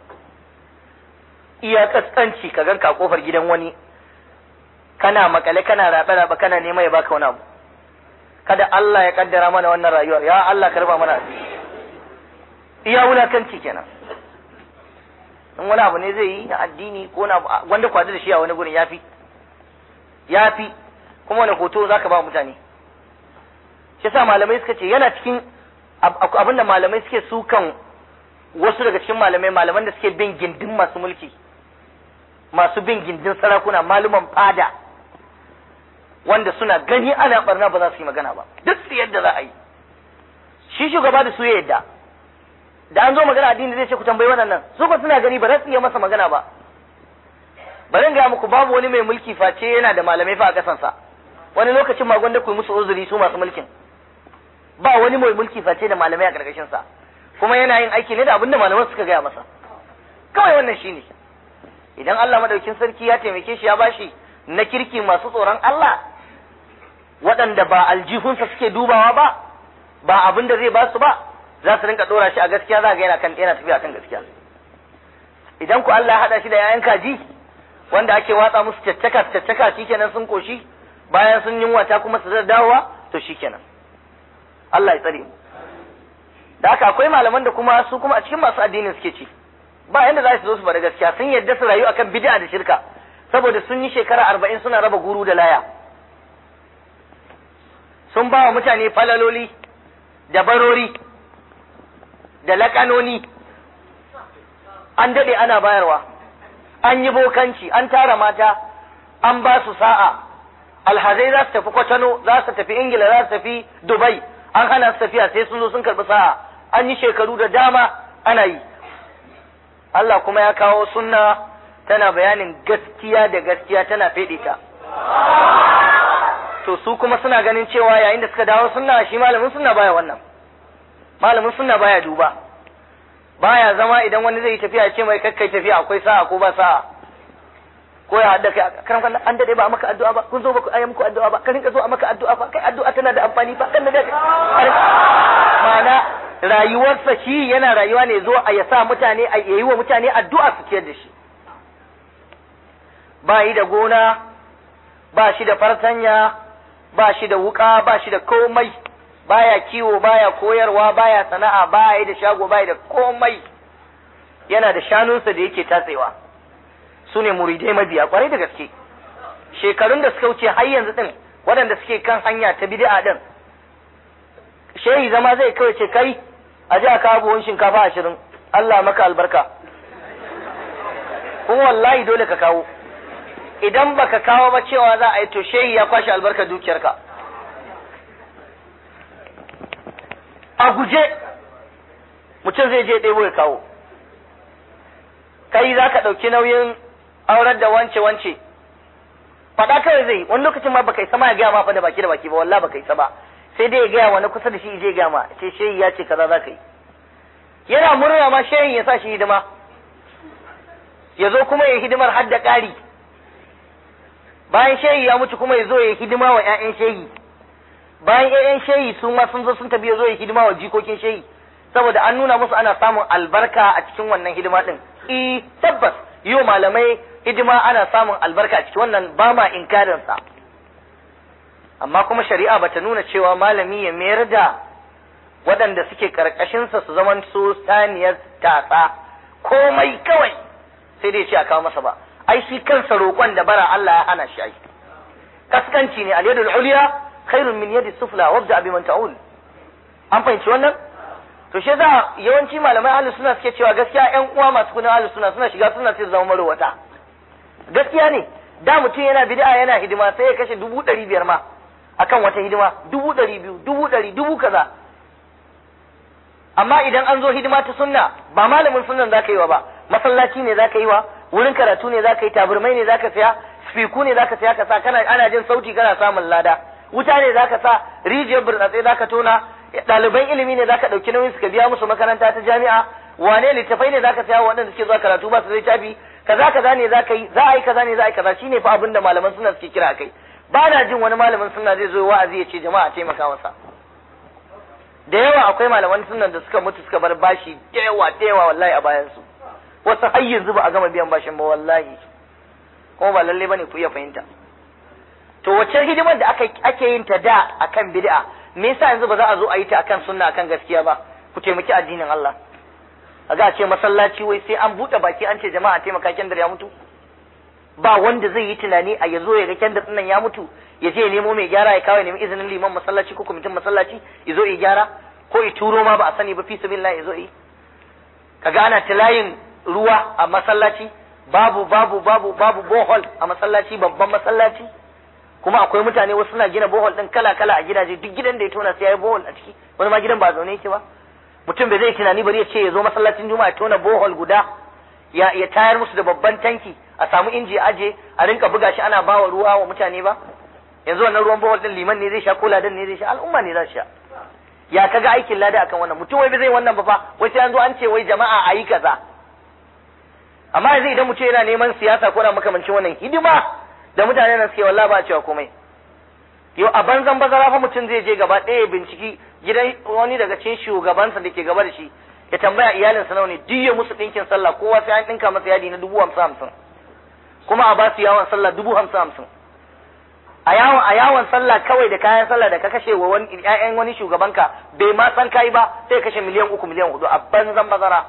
iya kaskanci ka ganka a kofar gidan wani kana makale kana rabe rabe kana nema ya baka wani abu kada Allah ya kaddara mana wannan rayuwar ya Allah karba mana iya wulakanci kenan in wani abu ne zai yi na addini ko na wanda kwadu da shi a wani gurin yafi yafi kuma wani hoto zaka ba mutane shi yasa malamai suka ce yana cikin abin da malamai suke sukan wasu daga cikin malamai malaman da suke bin gindin masu mulki masu bin gindin sarakuna maluman fada wanda suna gani ana barna ba za su yi magana ba duk su yadda za a yi shi shugaba da su ya yadda da an zo magana addini zai ce ku tambayi waɗannan su ba suna gani ba za su iya masa magana ba bari in gaya muku babu wani mai mulki face yana da malamai fa a kasansa wani lokacin ma gwanda ku yi musu uzuri su masu mulkin ba wani mai mulki face da malamai a karkashin sa kuma yana yin aiki ne da abinda malaman suka gaya masa kawai wannan shine idan Allah madaukin sarki ya taimake shi ya bashi na kirki masu tsoron Allah waɗanda ba aljihunsa suke dubawa ba ba abin da zai ba su ba za su rinka dora shi a gaskiya za ga yana kan yana tafiya kan gaskiya idan ku Allah ya hada shi da yayan kaji wanda ake watsa musu caccaka caccaka shikenan sun koshi bayan sun yunwata kuma su zai dawowa to shikenan Allah ya tsare mu da haka akwai malaman da kuma su kuma a cikin masu addinin suke ci ba yanda za su zo su bada gaskiya sun yadda su rayu akan bid'a da shirka saboda sun yi shekara arba'in suna raba guru da laya sun ba wa mutane falaloli da barori da laƙanoni an daɗe ana bayarwa an yi bokanci an tara mata an ba su sa'a alhazai za su tafi kwatano za su tafi ingila za su tafi dubai an hana su tafiya sai sun zo sun karɓi sa'a an yi shekaru da dama ana yi Allah kuma ya kawo sunna tana bayanin gaskiya da gaskiya tana feɗe ta to su kuma suna ganin cewa yayin da suka dawo sunna shi malamin sunna baya wannan malamin sunna baya duba baya zama idan wani zai yi tafiya ce mai kakkai tafiya akwai sa'a ko ba sa'a ko ya hadda kai karan kan an dade ba maka addu'a ba kun zo ba ku ayi muku addu'a ba ka rinka zo a maka addu'a ba kai addu'a tana da amfani ba kan da mana rayuwarsa shi yana rayuwa ne zo a ya sa mutane a yayi wa mutane addu'a su ciyar da shi ba yi da gona ba shi da fartanya ba shi da wuka ba shi da komai baya kiwo baya koyarwa baya sana'a baya yi da shago baya da komai yana da shanunsa da yake tatsewa su ne muridai mabiya kwarai da gaske shekarun da suka wuce har yanzu din waɗanda suke kan hanya ta bid'a din shehi zama zai kawai ce kai a ji a kawo buhun shinkafa ashirin Allah maka albarka kuma wallahi dole ka kawo idan baka kawo ba cewa za a yi to shehi ya kwashe albarka dukiyarka a guje mutum zai je ɗebo ya kawo kai za ka ɗauki nauyin aurar da wance wance faɗa kawai zai wani lokacin ma baka isa ma ya gaya ma fa da baki da baki ba wallah baka isa ba sai dai ya gaya wani kusa da shi je gaya ma ce shehi ya ce kaza za ka yi yana murna ma shehin ya sa shi hidima ya zo kuma ya hidimar har da ƙari bayan shehi ya mutu kuma ya zo ya hidima wa 'ya'yan shehi bayan 'ya'yan shehi su ma sun zo sun tafi ya zo ya hidima wa jikokin shehi saboda an nuna musu ana samun albarka a cikin wannan hidima din i tabbas yi wa malamai hidima ana samun albarka a cikin wannan ba ma inkarin sa amma kuma shari'a bata nuna cewa malami ya mayar da waɗanda suke karkashinsa su zaman su saniyar tatsa komai kawai sai dai ce a kawo masa ba ai shi kansa roƙon da bara Allah ya hana shi ai kaskanci ne al-yadul ulya khairun min yadi sufla wabda bi man ta'ul an fahimci wannan to shi za yawanci malamai ahlus sunna suke cewa gaskiya ƴan uwa masu kudin ahlus sunna suna shiga suna sai zama marowata gaskiya ne da mutum yana bid'a yana hidima sai ya kashe dubu ɗari biyar ma akan wata hidima dubu ɗari biyu dubu ɗari dubu kaza amma idan an zo hidima ta sunna ba malamin sunnan za ka yi wa ba masallaci ne za ka yi wa wurin karatu ne za ka yi taburmai ne za ka saya spiku ne za ka saya ka sa kana ana jin sauti kana samun lada wuta ne za ka sa rijiyar burtsatse za ka tona ɗaliban ilimi ne za ka ɗauki nauyin suka biya musu makaranta ta jami'a wane littafai ne za ka saya waɗanda suke zuwa karatu ba su zai tafi kaza kaza ne za ka yi za a yi kaza ne za a yi kaza shine fa abin da malaman sunna suke kira kai ba na jin wani malamin sunna zai zo wa'azi ya ce jama'a taimaka masa da yawa akwai malaman sunnan da suka mutu suka bar bashi da yawa da yawa wallahi a bayan su wasu har yanzu ba a gama biyan bashin ba wallahi kuma ba lalle bane ku iya fahimta to wacce hidimar da aka ake yin ta da akan bid'a me yasa yanzu ba za a zo a yi ta akan sunna akan gaskiya ba ku taimaki addinin Allah a ga ce masallaci wai sai an buɗe baki an ce jama'a taimaka kendar ya mutu ba wanda zai yi tunani a yazo ya ga kendar nan ya mutu ya je ya nemo mai gyara ya kawo ya nemi izinin liman masallaci ko kwamitin masallaci ya zo ya gyara ko ya turo ma ba a sani ba fi sabilillah ya zo yi kaga ana tilayin ruwa a masallaci babu babu babu babu bohol a masallaci babban masallaci kuma akwai mutane wasu suna gina bohol din kala kala a gidaje duk gidan da ya tona sai ya yi bohol a ciki wani ma gidan ba zaune yake ba mutum bai zai tunani bari ya ce ya zo masallacin juma'a ya tona bohol guda ya ya tayar musu da babban tanki a samu inji aje a rinka buga shi ana bawa ruwa wa mutane ba yanzu wannan ruwan bohol din liman ne zai sha ko ladan ne zai sha al'umma ne za su sha ya kaga aikin lada akan wannan mutum wai bai zai wannan ba fa wai sai an zo an ce wai jama'a a yi kaza amma yanzu idan mutum yana neman siyasa ko na makamancin wannan hidima da mutane nan suke wallahi ba a cewa komai yau a banzan bazara fa mutum zai je gaba ɗaya binciki gidan wani daga cikin shugabansa da ke gaba da shi ya tambaya iyalinsa nawa ne duk ya musu ɗinkin sallah kowa sai an ɗinka masa yadi na dubu hamsin hamsin kuma a ba su yawon sallah dubu hamsin hamsin a yawon a yawon sallah kawai da kayan sallah da ka kashe wa wani ƴaƴan wani shugabanka bai ma san kai ba sai kashe miliyan uku miliyan hudu a banzan bazara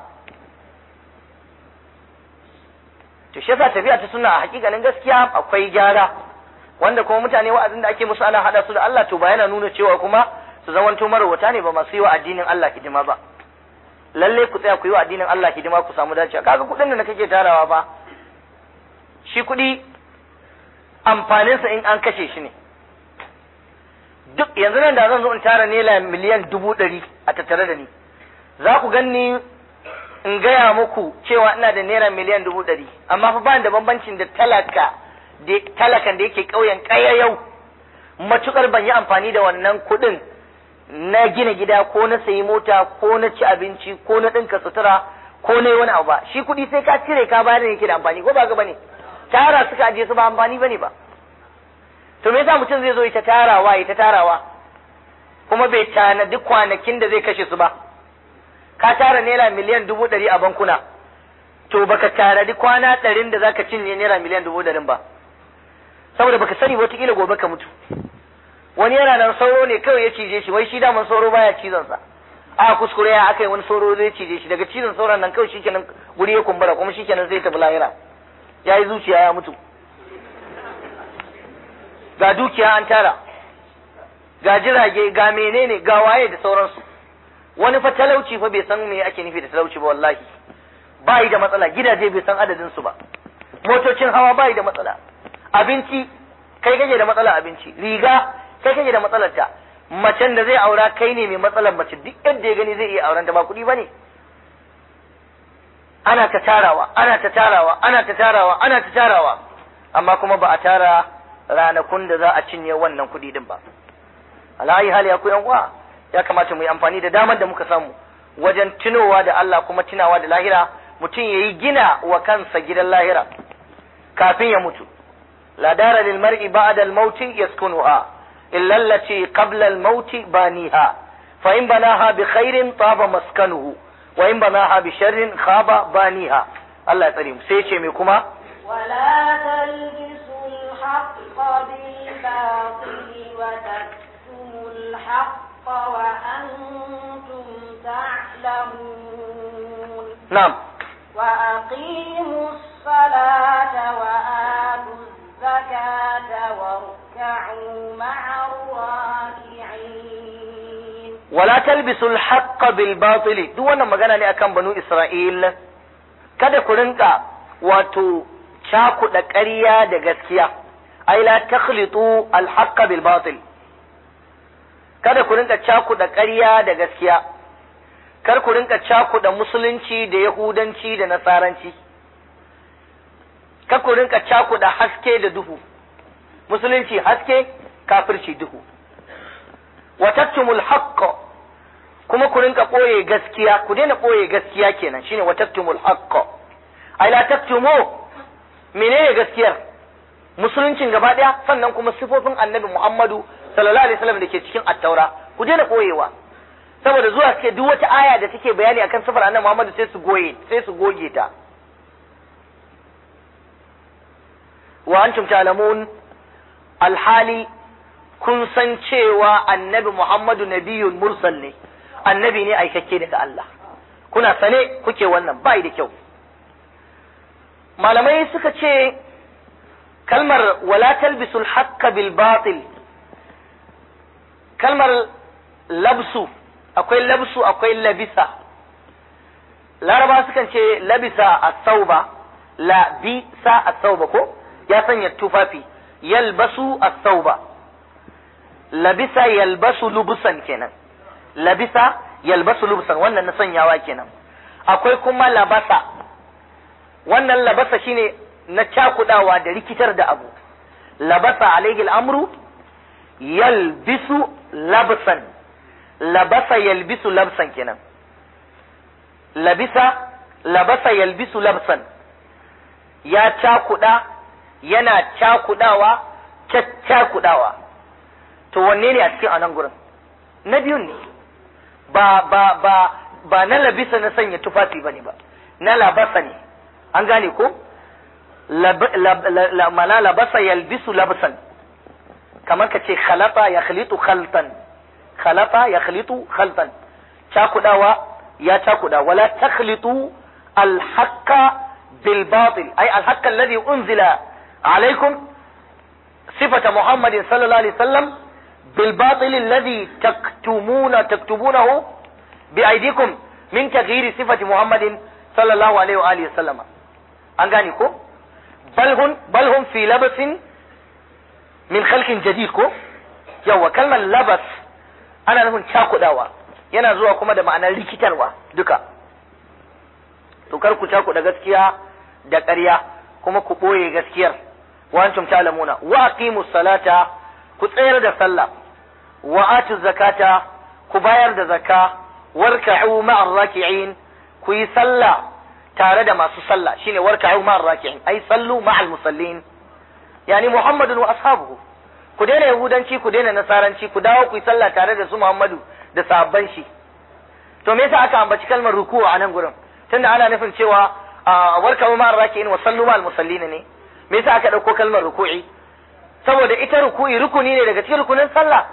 to shi yasa tafiya ta suna a hakikanin gaskiya akwai gyara wanda kuma mutane wa'azin da ake musu ana hada su da Allah to ba yana nuna cewa kuma su zamanto marwata ne ba masu yi wa addinin Allah hidima ba lalle ku tsaya ku yi wa addinin Allah hidima ku samu dacewa kaga kuɗin da kake tarawa ba shi kuɗi amfaninsa in an kashe shi ne duk yanzu nan da zan zo in tara naira miliyan dubu ɗari a tattare da ni za ku ganni in gaya muku cewa ina da naira miliyan dubu ɗari amma fa bani da bambancin da talaka da talakan da yake ƙauyen ƙaya yau matukar ban yi amfani da wannan kuɗin na gina gida ko na sayi mota ko na ci abinci ko na ɗinka sutura ko na yi wani abu ba shi kuɗi sai ka cire ka bayar da yake da amfani ko ba ga bane tara suka aje su ba amfani bane ba to me yasa mutum zai zo ita tarawa ita tarawa kuma bai tanadi kwanakin da zai kashe su ba ka tara naira miliyan dubu ɗari a bankuna to baka tanadi kwana ɗarin da zaka cinye naira miliyan dubu ɗarin ba saboda baka sani wataƙila gobe ka mutu wani yana nan sauro ne kawai ya cije shi wai shi daman sauro baya cizon sa a kuskure ya aka yi wani sauro zai cije shi daga cizon sauran nan kawai shikenan guri ya kumbura kuma shikenan zai tafi lahira ya yi zuciya ya mutu ga dukiya an tara ga jirage ga menene ga waye da sauransu wani fa talauci fa bai san me ake nufi da talauci ba wallahi ba yi da matsala gidaje bai san adadin su ba motocin hawa ba yi da matsala abinci kai kake da matsala abinci riga kai kake da matsalar ta macen da zai aura kai ne mai matsalar mace duk yadda ya gani zai iya auren ta ba kuɗi bane ana ta tarawa ana ta tarawa ana ta tarawa ana ta tarawa amma kuma ba a tara ranakun da za a cinye wannan kuɗi din ba alayi hali ya yan uwa ya kamata mu yi amfani da damar da muka samu wajen tunowa da Allah kuma tunawa da lahira mutum ya yi gina wa kansa gidan lahira kafin ya mutu la dara lil mar'i ba'da al maut yaskunuha illa allati qabla al maut baniha fa in banaha bi khairin taba maskanuhu wa in banaha bi sharrin khaba baniha Allah ya tsare mu sai ce me kuma ولا تلبسوا الحق بالباطل وتكتموا الحق وأنتم تعلمون na'am وأقيموا الصلاة وآتوا الزكاة واركعوا مع الراكعين wala talbisul haqqa bil batil duk wannan magana ne akan banu Isra'il kada ku rinka wato cakuɗa ƙarya da gaskiya ai la takhlitu al haqqa bil batil kada ku rinka cakuɗa ƙarya da gaskiya kar ku rinka cakuɗa musulunci da yahudanci da nasaranci kar ku rinka cakuɗa haske da duhu musulunci haske kafirci duhu wa taktumul haqq kuma ku rinka ɓoye gaskiya ku daina ɓoye gaskiya kenan shine wa taktumul haqq ai la taktumu menene gaskiyar musuluncin gaba ɗaya sannan kuma sifofin annabi Muhammadu sallallahu alaihi wasallam da ke cikin attaura ku daina ɓoyewa saboda zuwa suke duk wata aya da take bayani akan sifar annabi Muhammadu sai su goye sai su goge ta wa antum ta'lamun alhali kun san cewa annabi Muhammadu nabiyun mursal ne annabi ne aikakke daga Allah kuna sane kuke wannan bai da kyau malamai suka ce kalmar wala talbisul haqqa bil batil kalmar labsu akwai labsu akwai labisa laraba sukan ce labisa as-sauba labisa as-sauba ko ya sanya tufafi yalbasu as-sauba labisa yalbasu lubusan kenan labisa yalbasu lubusan wannan na sanyawa kenan akwai kuma labasa wannan labasa shine na cakudawa da rikitar da abu labasa alaihi al'amru yalbisu labsan labasa yalbisu labsan kenan labisa labasa yalbisu labsan ya cakuda yana cakudawa caccakudawa to wanne ne a cikin anan gurin na biyun ne ba ba ba ba na labisa na sanya tufafi bane ba na labasa ne an gane ko mana labasa yalbisu labsan kamar ka ce khalafa ya khalitu khaltan khalafa ya khalitu khaltan cakudawa ya cakuda wala takhlitu alhaqqa bil batil ay alhaqqa alladhi unzila alaykum sifata muhammadin sallallahu alaihi wasallam bil batil alladhi taktumuna taktubunahu bi aydikum min taghyiri sifati muhammadin sallallahu alaihi wa alihi wasallam an gane ko balhun balhun fi labasin min khalqin jadid ko yawa kalmar labas ana nufin cakudawa yana zuwa kuma da ma'anar rikitarwa duka to kar ku cakuda gaskiya da ƙarya kuma ku ɓoye gaskiyar wa antum ta'lamuna wa aqimus salata ku tsayar da sallah wa atu zakata ku bayar da zakka warka'u ma'ar raki'in ku yi sallah tare da masu sallah shine warka'u ma'ar raki'in ai sallu ma'al musallin yani muhammadun wa ashabuhu ku daina yahudanci ku daina nasaranci ku dawo ku yi sallah tare da su muhammadu da sahabban shi to me yasa aka ambaci kalmar ruku'u a nan gurin tunda ana nufin cewa warka'u ma'ar raki'in wa sallu ma'al musallin ne me yasa aka dauko kalmar ruku'i saboda ita ruku'i rukuni ne daga cikin rukunin sallah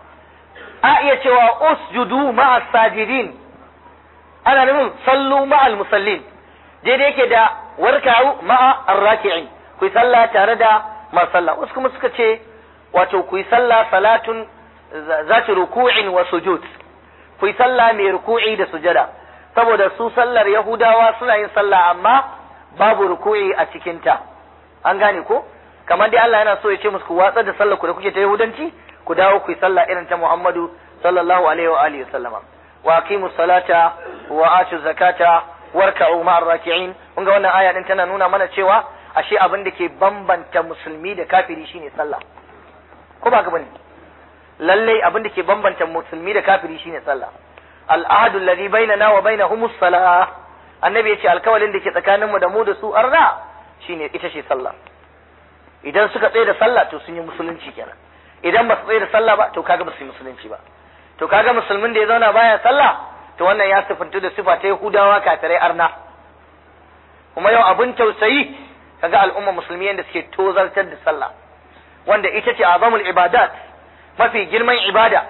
a iya cewa usjudu ma'as sajidin ana nufin sallu ma'al musallin daidai yake da warka'u ma'a arraki'in ku yi sallah tare da masu sallah wasu kuma suka ce wato ku yi sallah salatun zati ruku'in wa sujud ku yi sallah mai ruku'i da sujada saboda su sallar yahudawa suna yin sallah amma babu ruku'i a cikinta an gane ko kamar dai Allah yana so ya ce musu ku watsar da sallar ku da kuke ta yahudanci ku dawo ku yi sallah irin ta Muhammadu sallallahu alaihi wa alihi wasallama wa aqimus salata wa atu zakata warka'u ma'ar raki'in kun ga wannan aya din tana nuna mana cewa ashe abin da ke bambanta musulmi da kafiri shine sallah ko ba ka bane lalle abin da ke bambanta musulmi da kafiri shine sallah al'ahadu alladhi bainana wa bainahum as-salah annabi yace alkawalin da ke tsakaninmu da mu da su arna shine ita ce sallah idan suka tsaye da sallah to sun yi musulunci kenan idan ba su tsaye da sallah ba to kaga ba su yi musulunci ba to kaga musulmin da ya zauna baya sallah to wannan ya sifantu da sifa ta yahudawa kafirai arna kuma yau abin tausayi kaga al'umma musulmi yadda suke tozartar da sallah wanda ita ce azamul ibadat mafi girman ibada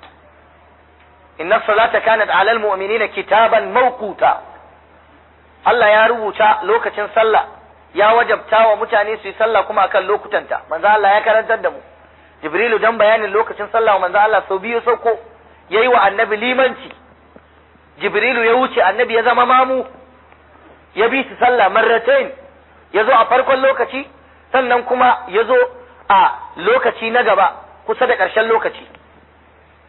inna salata kanat ala almu'minina kitaban mawquta Allah ya rubuta lokacin sallah ya wajabta wa mutane su yi sallah kuma akan lokutanta manzo Allah ya karantar da mu Jibrilu dan bayanin lokacin sallah manzo Allah sau biyu sauko yayi wa annabi limanci Jibrilu ya wuce annabi ya zama mamu ya bi su sallah marratain ya zo a farkon lokaci sannan kuma ya zo a lokaci na gaba kusa da ƙarshen lokaci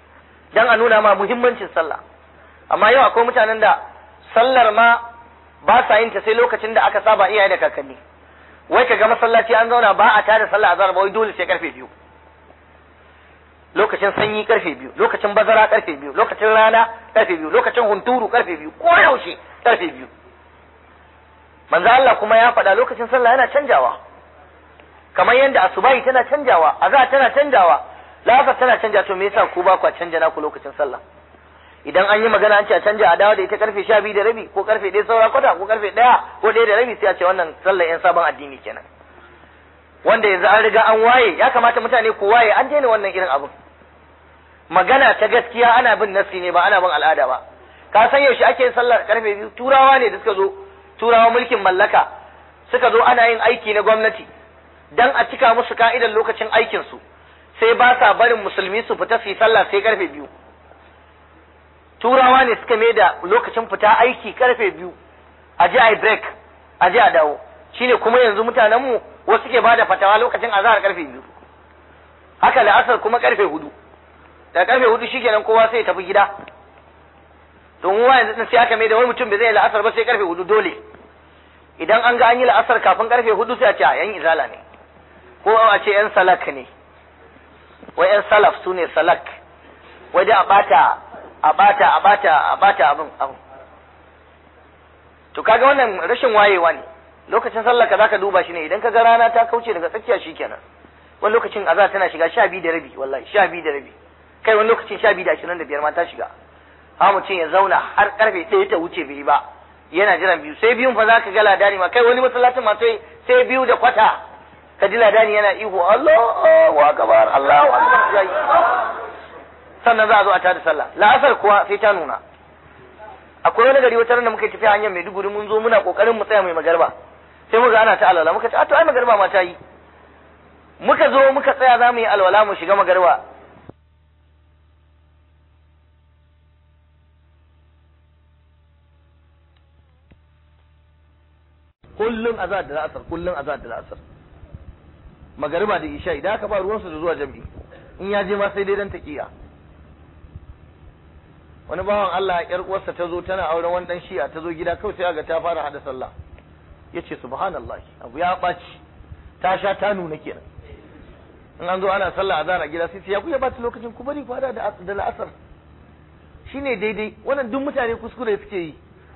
dan a nuna ma muhimmancin sallah amma yau akwai mutanen da sallar ma ba sa yin ta sai lokacin da aka saba iyaye da kakanni wai ka ga masallaci an zauna ba a tada sallah azhar ba wai dole sai karfe biyu lokacin sanyi karfe biyu lokacin bazara karfe biyu lokacin rana karfe biyu lokacin hunturu karfe biyu ko yaushe karfe biyu manzo Allah kuma ya faɗa lokacin sallah yana canjawa kamar yadda asubahi tana canjawa azhar tana canjawa la'asar tana canja to me yasa ku ba ku canja naku lokacin sallah idan an yi magana an ce a canja a dawo da ita karfe sha biyu da rabi ko karfe ɗaya saura kwata ko karfe ɗaya ko ɗaya da rabi sai a ce wannan sallar yan sabon addini kenan wanda yanzu an riga an waye ya kamata mutane ku waye an daina wannan irin abin magana ta gaskiya ana bin nasi ne ba ana bin al'ada ba ka san yaushe ake yin sallar karfe biyu turawa ne da suka zo turawa mulkin mallaka suka zo ana yin aiki na gwamnati dan a cika musu ka'idar lokacin aikin su sai ba sa barin musulmi su fita su yi sallah sai karfe biyu turawa ne suka mai da lokacin fita aiki karfe biyu a je a yi break a je a dawo shine kuma yanzu mutanenmu wasu ke bada fatawa lokacin azahar karfe biyu haka la'asar kuma karfe hudu da karfe hudu shikenan kowa sai ya tafi gida to mu yanzu din sai aka mai da wani mutum bai zai la'asar ba sai karfe hudu dole idan an ga an yi la'asar kafin karfe hudu sai a ce a yan izala ne ko a ce yan salak ne wai yan salaf su ne salak wai dai a bata a bata a bata a bata abin abin to kaga wannan rashin wayewa ne lokacin sallah ka zaka duba shi ne idan kaga rana ta kauce daga tsakiya shikenan wani lokacin azza tana shiga sha biyu da rabi wallahi sha biyu da rabi kai wani lokacin sha biyu da ashirin da biyar ma ta shiga ha mutum ya zauna har karfe ɗaya ta wuce bai ba yana jiran biyu sai biyun fa zaka ga ladani ma kai wani masallacin ma sai sai biyu da kwata ka ji ladani yana ihu Allahu akbar Allahu akbar yayi sannan za a zo a tada sallah la'asar kuwa sai ta nuna akwai wani gari wata da muka tafi hanyar Maiduguri mun zo muna kokarin mu tsaya mai magarba sai muka ana ta alwala muka ce a to ai magarba ma ta yi muka zo muka tsaya za mu yi alwala mu shiga magarba kullum azad da la'asar kullum azad da la'asar magariba da isha idan aka ba ruwansu da zuwa jami'i in ya je ma sai dai dan taqiya wani bawan Allah yar uwarsa ta zo tana auren wani dan shi'a ta zo gida kawai sai aga ta fara hada sallah yace subhanallahi abu ya baci ta sha ta nuna kenan in an zo ana sallah azhar a gida sai ya ku ya bata lokacin ku bari ku hada da da la'asar shine daidai wannan duk mutane kuskure suke yi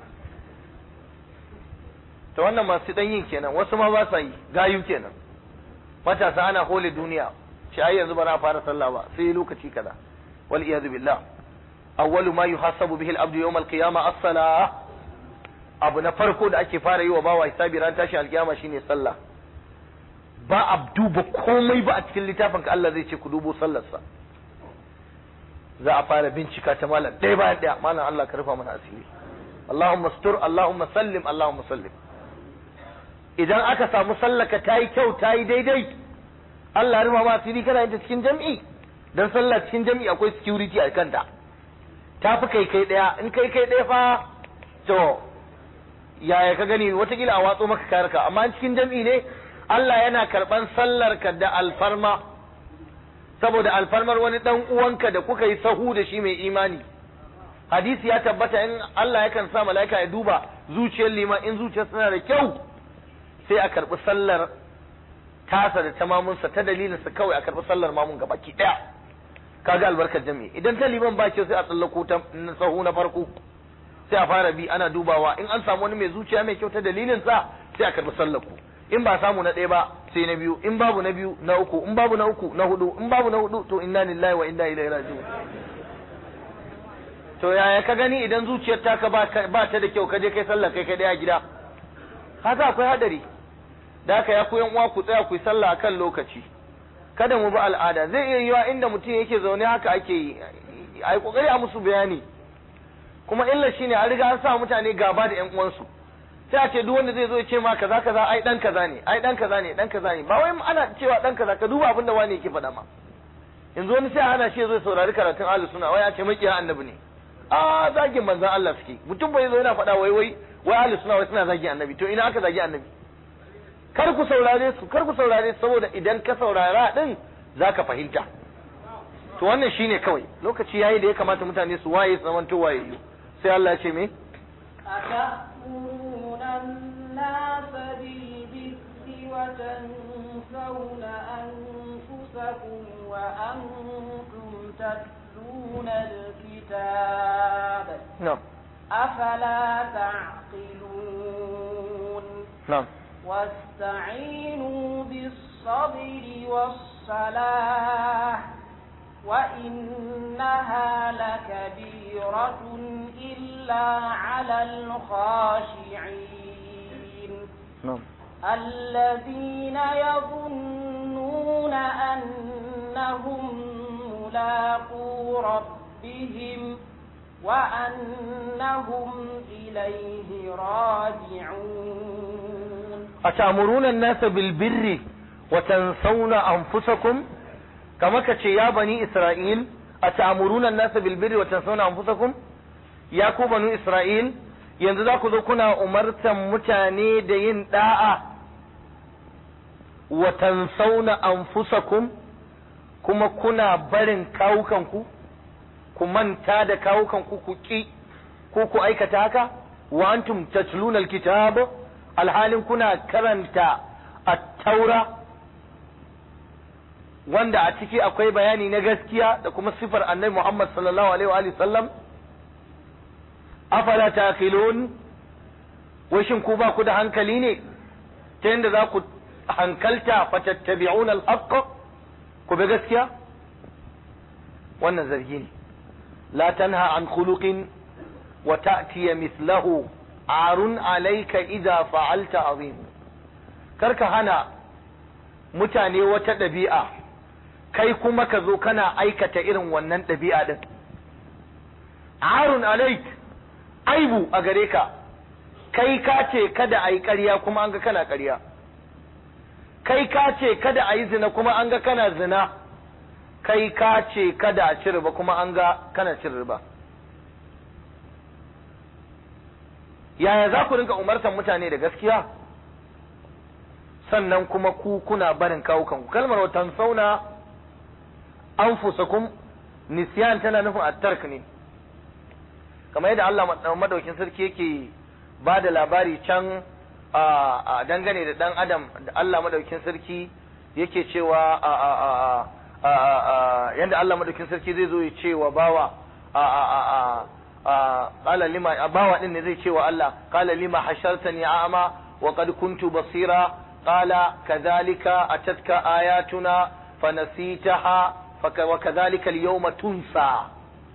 to wannan masu dan yin kenan wasu ma ba sa yi gayu kenan matasa ana hole duniya shi ai yanzu ba na fara sallah ba sai lokaci kaza wal iyad billah awwalu ma yuhasabu bihi al-abdu yawm al-qiyamah as-salah abu na farko da ake fara yi wa bawa hisabi ran tashi alkiyama shine sallah ba a duba komai ba a cikin littafin ka Allah zai ce ku dubo sallarsa za a fara bincika ta malam ɗaya bayan ɗaya malam Allah ka rufa mana asiri Allahumma stur Allahumma sallim Allahumma sallim idan aka samu sallaka ta yi kyau ta yi daidai Allah ya rufa ma asiri kana yin ta cikin jam'i dan sallah cikin jam'i akwai security a kanta ta fi kai kai ɗaya in kai kai ɗaya fa to yaya ka gani watakila a watso maka kayarka amma cikin jam'i ne Allah yana karɓan sallarka da alfarma saboda alfarmar wani ɗan uwanka da kuka yi sahu da shi mai imani hadisi ya tabbata in Allah yakan sa mala'ika ya duba zuciyar liman in zuciyar suna da kyau sai a karɓi sallar tasa da tamamunsa ta dalilinsa kawai a karɓi sallar mamun gaba ki ɗaya kaga albarkar jami'i idan ta liman ba kyau sai a tsallako ta sahu na farko sai a fara bi ana dubawa in an samu wani mai zuciya mai kyau ta dalilin sa sai a karbi sallar ku in ba samu na ɗaya ba sai na biyu in babu na biyu na uku in babu na uku na hudu in babu na hudu to inna lillahi wa inna ilaihi raji'un to yaya ka gani idan zuciyar taka ba ba ta da kyau ka je kai sallah kai kai daya gida haka akwai hadari da haka ya ku yan uwa ku tsaya ku yi sallah akan lokaci kada mu bi al'ada zai iya yiwa inda mutum yake zaune haka ake yi ai kokari a musu bayani kuma illa shine an riga an sa mutane gaba da ƴan uwansu sai a ce duk wanda zai zo ya ce ma kaza kaza ai dan kaza ne ai dan kaza ne dan kaza ne ba wai ana cewa dan kaza ka duba abin da wani yake faɗa ma yanzu wani sai ana shi zo saurari karatun ahlus sunna wai a ce makiya annabi ne a zagin manzon Allah suke mutum bai zo yana faɗa wai wai wai ahlus sunna wai suna zagin annabi to ina aka zagi annabi kar ku saurare su kar ku saurare su saboda idan ka saurara din zaka fahimta to wannan shine kawai lokaci yayi da ya kamata mutane su waye su zamanto wayayyu sai Allah ya ce me أتأمرون الناس بالبر وتنسون أنفسكم وأنتم تتلون الكتاب na'am أفلا تعقلون na'am واستعينوا بالصبر والصلاة وإنها لكبيرة إلا على الخاشعين na'am الذين يظنون أنهم ملاقو ربهم وأنهم إليه راجعون أتأمرون الناس بالبر وتنسون أنفسكم كما كتش يا بني إسرائيل أتأمرون الناس بالبر وتنسون أنفسكم يا كو بنو إسرائيل yanzu za ku zo kuna umartan mutane da yin da'a wa tansauna anfusakum kuma kuna barin kawukanku ku manta da kawukanku ku ki ko ku aikata haka wa antum tatluna alkitab alhalin kuna karanta at-taura wanda a ciki akwai bayani na gaskiya da kuma sifar annabi Muhammad sallallahu alaihi wa alihi sallam afala taqilun wai shin ku ba ku da hankali ne ta yadda za ku hankalta fatattabi'una al-haqq ku bi gaskiya wannan zargi ne la tanha an khuluqin wa ta'tiya mithlahu arun alayka idza fa'alta azim karka hana mutane wata ɗabi'a kai kuma ka zo kana aikata irin wannan ɗabi'a din arun alaik aibu a gare ka kai ka ce kada a yi ƙarya kuma an ga kana ƙarya kai ka ce kada a yi zina kuma an ga kana zina kai ka ce kada a ci riba kuma an ga kana cin riba yaya za ku rinka umartan mutane da gaskiya sannan kuma ku kuna barin kawukanku kalmar watan sauna anfusakum nisyan tana nufin attark ne kamar yadda Allah madaukin sarki yake ba da labari can a dangane da dan adam da Allah madaukin sarki yake cewa yadda Allah madaukin sarki zai zo ya ce wa bawa qala lima bawa din ne zai ce wa Allah qala lima hashartani a'ma wa qad kuntu basira qala kadhalika atatka ayatuna fanasitaha wa kadhalika al-yawma tunsa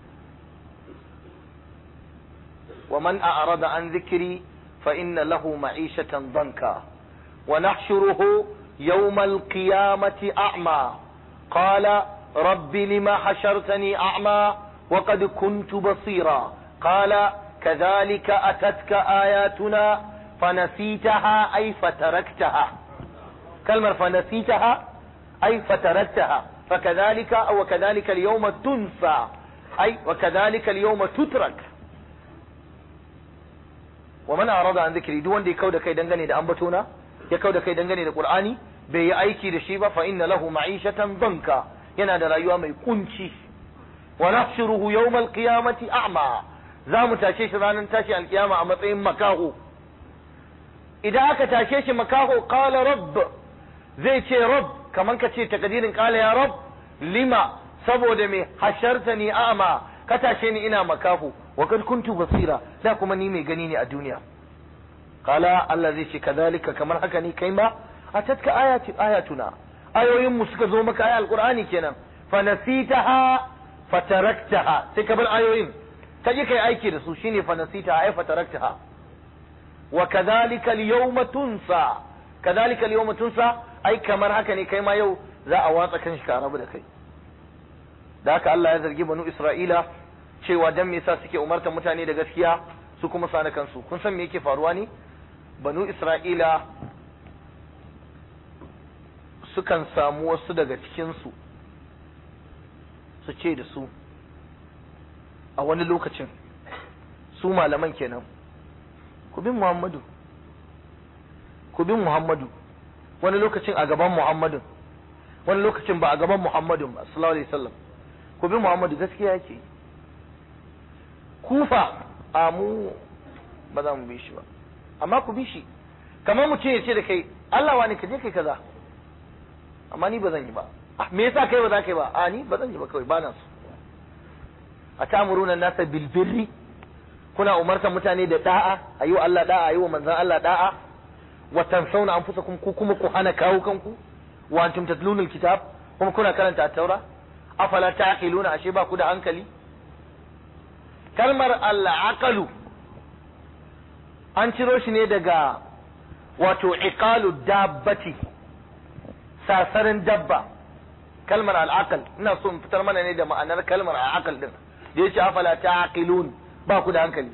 ومن أعرض عن ذكري فإن له معيشة ضنكا ونحشره يوم القيامة أعمى قال رب لما حشرتني أعمى وقد كنت بصيرا قال كذلك أتتك آياتنا فنسيتها أي فتركتها كلمة فنسيتها أي فتركتها فكذلك أو كذلك اليوم تنسى أي وكذلك اليوم تترك wa man arada an zikri duk wanda ya kauda kai dangane da ambatona ya kauda kai dangane da qur'ani bai yi aiki da shi ba fa inna lahu ma'ishatan danka yana da rayuwa mai kunci wa nahshuruhu yawmal qiyamati a'ma za mu tashe shi ranar tashi alkiyama a matsayin makaho idan aka tashe shi makaho qala rabb zai ce rabb kaman ka ce takadirin qala ya rabb lima saboda me hashartani a'ma ka tashe ni ina makaho wa kad kuntu basira da kuma ni mai gani ne a duniya kala Allah zai ce kadhalika kamar haka ne kai ma atatka ayati ayatuna ayoyin mu suka zo maka ayal qur'ani kenan fa nasitaha fataraktaha sai ka bar ayoyin ka je kai aiki da su shine fa nasitaha ay fataraktaha wa kadhalika al-yawma tunsa kadhalika al-yawma tunsa ai kamar haka ne kai ma yau za a watsa kan shi ka rabu da kai da haka Allah ya zargi banu Isra'ila cewa dan me yasa suke umartar mutane da gaskiya su kuma sana kansu kun san me yake faruwa ne banu Isra'ila sukan samu wasu daga cikin su su ce da su a wani lokacin su malaman kenan ku bin Muhammadu ku bin Muhammadu wani lokacin a gaban Muhammadun wani lokacin ba a gaban Muhammadun ba sallallahu alaihi wasallam ku bi Muhammadu gaskiya yake kufa a mu ba za mu bi shi ba amma ku bi shi kamar mutum ya ce da kai Allah wani ka je kai kaza amma ni ba zan yi ba me yasa kai ba za ka yi ba a ni ba zan yi ba kawai ba na so a ta'muruna nasa bil birri kuna umartar mutane da da'a ayi wa Allah da'a ayi wa manzon Allah da'a wa tansawna anfusakum ku kuma ku hana kawo kanku wa antum tatluna alkitab kuma kuna karanta at-taura afala ta'qiluna ashe ba ku da hankali kalmar al-aqalu an ciro shi ne daga wato iqalu dabbati sasarin dabba kalmar al'aqal ina so in fitar mana ne da ma'anar kalmar al'aqal din da yace afala ta'qilun ba ku da hankali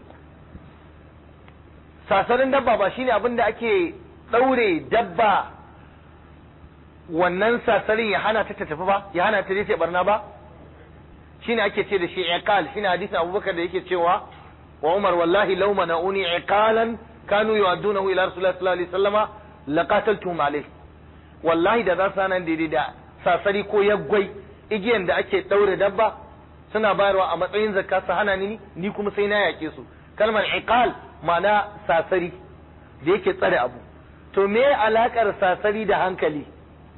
sasarin dabba ba shine abin da ake daure dabba wannan sasarin ya hana ta ta tafi ba ya hana ta je ta barna ba shine ake ce da shi iqal shine hadisin Abubakar da yake cewa wa Umar wallahi law mana'uni iqalan kanu yu'addunahu ila Rasulullah sallallahu alaihi wasallama laqataltum alayhi wallahi da za su nan daidai da sasari ko yaggwai igiyan da ake daure dabba suna bayarwa a matsayin zakka su hana ni ni kuma sai na yake su kalmar iqal ma'ana sasari da yake tsare abu to me alakar sasari da hankali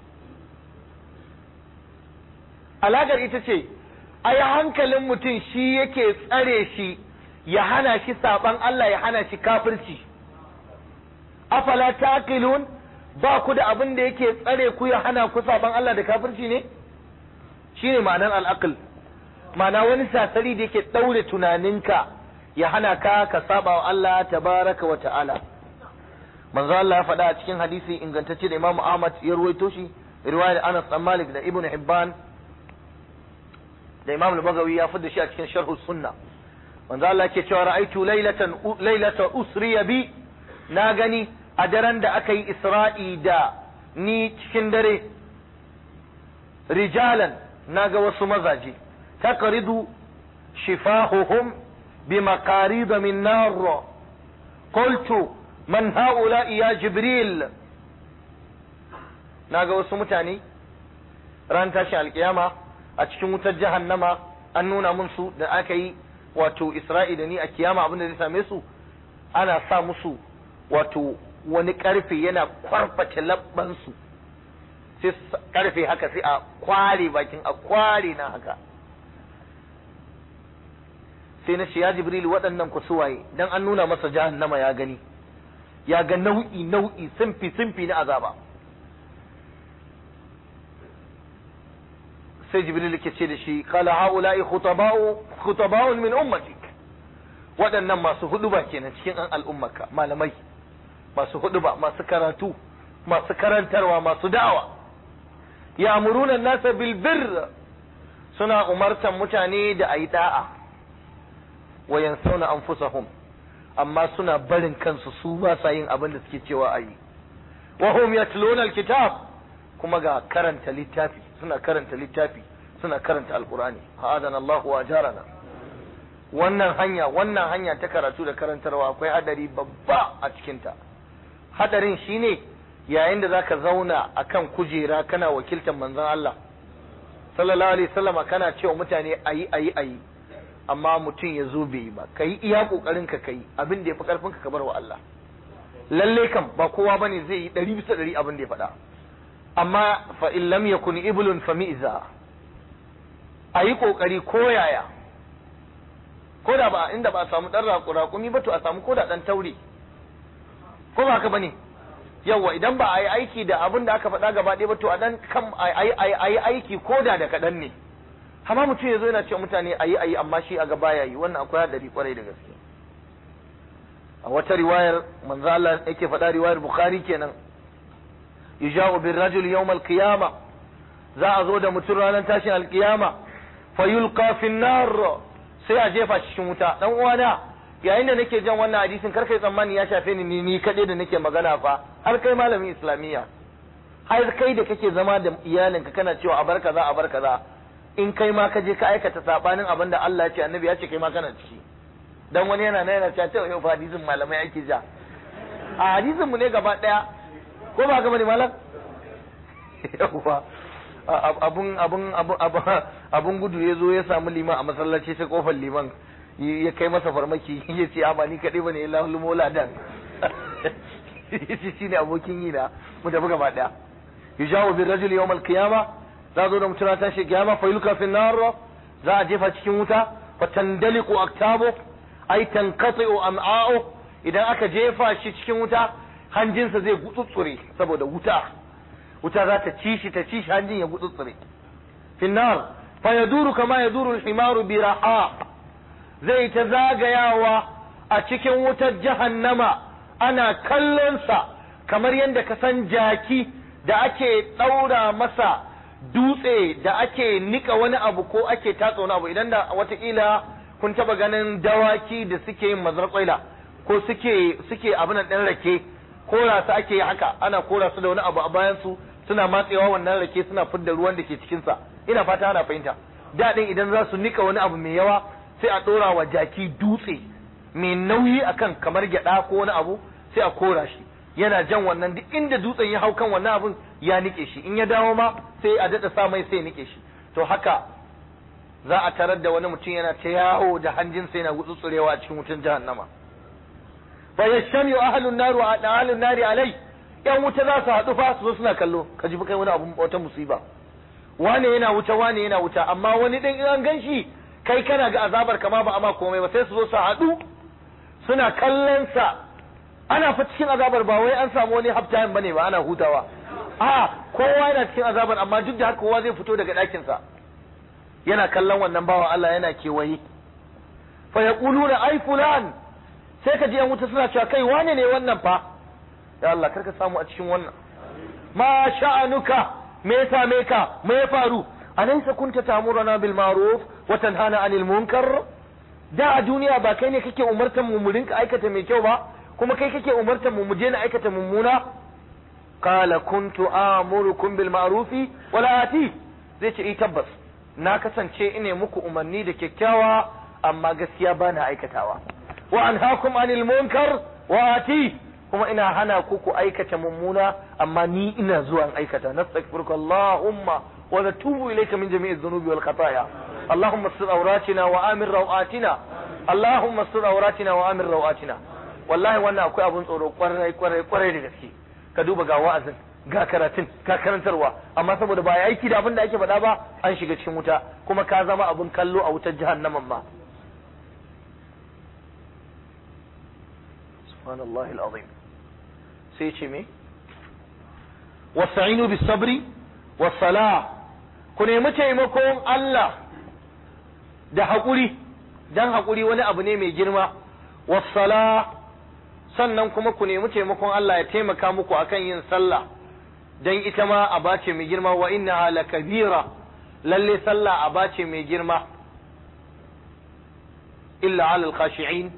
alakar ita ce ai hankalin mutum shi yake tsare shi ya hana shi saban Allah ya hana shi kafirci afala taqilun ba ku da abin da yake tsare ku ya hana ku saban Allah da kafirci ne shine ma'anar al'aql ma'ana wani sasari da yake daure tunaninka ya hana ka ka saba wa Allah tabaraka wa ta'ala manzo Allah ya faɗa a cikin hadisi ingantacce da Imam Ahmad ya ruwaito shi riwayar Anas bin Malik da Ibn Hibban da Imam al-Bagawi ya fada shi a cikin Sharh Sunna manzo Allah yake cewa ra'aitu laylatan laylata usriya bi na gani a daren da aka yi Isra'i da ni cikin dare rijalan naga wasu mazaje taqridu shifahuhum بمقاريض من نار قلت من هؤلاء يا جبريل naga wasu mutane ran tashi alkiyama a cikin wutar jahannama an nuna mun su da aka yi wato isra'i da ni a kiyama abin da zai same su ana sa musu wato wani karfe yana kwarface labbansu sai karfe haka sai a kware bakin a kware na haka sai na ce ya jibril waɗannan ku suwaye dan an nuna masa jahannama ya gani ya ga nau'i nau'i simfi simfi na azaba sai jibril ke ce da shi qala haula'i khutaba'u khutaba'un min ummatik waɗannan masu huduba kenan cikin an al'ummaka malamai masu huduba masu karatu masu karantarwa masu da'awa ya'muruna an-nasa bil birr suna umartan mutane da ayi da'a wa yansawna anfusahum amma suna barin kansu su ba sa yin abin da suke cewa ayi wa hum yatluna alkitab kuma ga karanta littafi suna karanta littafi suna karanta alqur'ani ha'adana Allah wa ajarana wannan hanya wannan hanya ta karatu da karantarwa akwai hadari babba a cikin ta hadarin shine yayin da zaka zauna akan kujera kana wakiltar manzon Allah sallallahu alaihi wasallama kana cewa mutane ayi ayi ayi amma mutum ya zo bai yi ba ka yi iya kokarin ka kai abin da ya fi karfin ka bar wa Allah lalle kam ba kowa bane zai yi ɗari bisa ɗari abin da ya faɗa amma fa in lam yakun iblun fa mi'za a yi kokari ko yaya ko da ba inda ba a samu ɗan raƙumi ba to a samu ko da ɗan taure ko ba haka bane yawa idan ba a yi aiki da abin da aka faɗa gaba ɗaya ba to a dan kam a yi aiki ko da da kaɗan ne amma mutum ya zo yana cewa mutane ayi ayi amma shi a gaba ya yi wannan akwai hadari kwarai da gaske a wata riwayar manzo Allah yake faɗa riwayar Bukhari kenan yuja'u bir rajul yawm al qiyama za a zo da mutum ranar tashin alkiyama fa yulqa fi nar sai a jefa shi cikin wuta dan uwana yayin da nake jan wannan hadisin kar kai tsammani ya shafe ni ni ni kadai da nake magana fa har kai malamin islamiyya har kai da kake zama da iyalinka kana cewa a bar kaza a bar kaza in kai ma ka je ka aikata sabanin abin da Allah ya ce annabi ya ce kai ma kana ciki dan wani yana nan yana cewa yau fa hadisin malamai ake ja a hadisin mu ne gaba daya ko ba ka bane malam yawa abun abun abun gudu ya zo ya samu liman a masallaci ta kofar liman ya kai masa farmaki ya ce a ba ni kaɗai bane illa mola dan yace shine abokin yi na mu tafi gaba daya yujawu bil rajul yawm al qiyama za zo da mutum ta shi kiyama fa yulka fi nar za a jefa cikin wuta fa tandaliqu aktabu ay tanqati'u am'a'u idan aka jefa shi cikin wuta hanjinsa zai gutsutsure saboda wuta wuta za ta ci shi ta ci shi hanjin ya gutsutsure fi nar fa yaduru kama yaduru al himaru bi raha zai ta zagayawa a cikin wutar jahannama ana kallonsa kamar yadda ka san jaki da ake ɗaura masa dutse da ake nika wani abu ko ake tatsa wani abu idan da watakila kun taba ganin dawaki da suke yin mazarƙwaila ko suke suke abin ɗan rake kora su ake haka ana kora su da wani abu a bayan su suna matsewa wannan rake suna fidda ruwan da ke cikinsa ina fata ana fahimta daɗin idan za su nika wani abu mai yawa sai a ɗora wa jaki dutse mai nauyi akan kamar gyaɗa ko wani abu sai a kora shi yana jan wannan duk inda dutsen ya hau kan wannan abun ya nike shi in ya dawo ma sai a daɗa sa mai sai nike shi to haka za a tarar da wani mutum yana ta yawo da hanjin sai na gutsutsurewa a cikin wutan jahannama fa yashmi ahlun nar wa ahlun nari alai yan wuta za su haɗu fa su zo suna kallo ka ji kai wani abun wata musiba wane yana wuta wane yana wuta amma wani din in an gan shi kai kana ga azabar kama ba ama komai ba sai su zo su haɗu suna kallon sa ana fa cikin azabar ba wai an samu wani half time bane ba ana hutawa a kowa yana cikin azabar amma duk da haka kowa zai fito daga ɗakin sa yana kallon wannan bawa Allah yana kewaye fa yaquluna ai fulan sai ka ji yan wuta suna cewa kai wane ne wannan fa ya Allah karka samu a cikin wannan ma sha'anuka me ya same ka me ya faru alaysa kunta ta'muruna bil ma'ruf wa tanhana 'anil munkar da a duniya ba kai ne kake umartan mu mu rinka aikata mai kyau ba kuma kai kake umartan mu mu je na aikata mummuna qala kuntu amurukum bil ma'rufi wa la ati zai ce eh tabbas na kasance ine muku umarni da kyakkyawa amma gaskiya ba na aikatawa wa anhaakum 'anil munkar wa ati kuma ina hana ku ku aikata mummuna amma ni ina zuwa in aikata nastaghfiruka allahumma wa natubu ilayka min jami'i dhunubi wal khataaya allahumma astur awratina wa amir rawatina allahumma astur awratina wa amir rawatina wallahi wannan akwai abun tsoro kwarai kwarai kwarai da gaske ka duba ga wa'azin ga karatun ga karantarwa amma saboda ba aiki da abin da ake faɗa ba an shiga cikin wuta kuma ka zama abun kallo a wutar jahannaman ma subhanallahi alazim sai ce me wasta'inu bis sabri was sala ku nemi taimakon Allah da haƙuri dan haƙuri wani abu ne mai girma was sala sannan kuma ku nemi taimakon Allah ya taimaka muku akan yin sallah dan ita ma aba ce mai girma wa inna la kabira lalle sallah aba ce mai girma illa alal khashi'in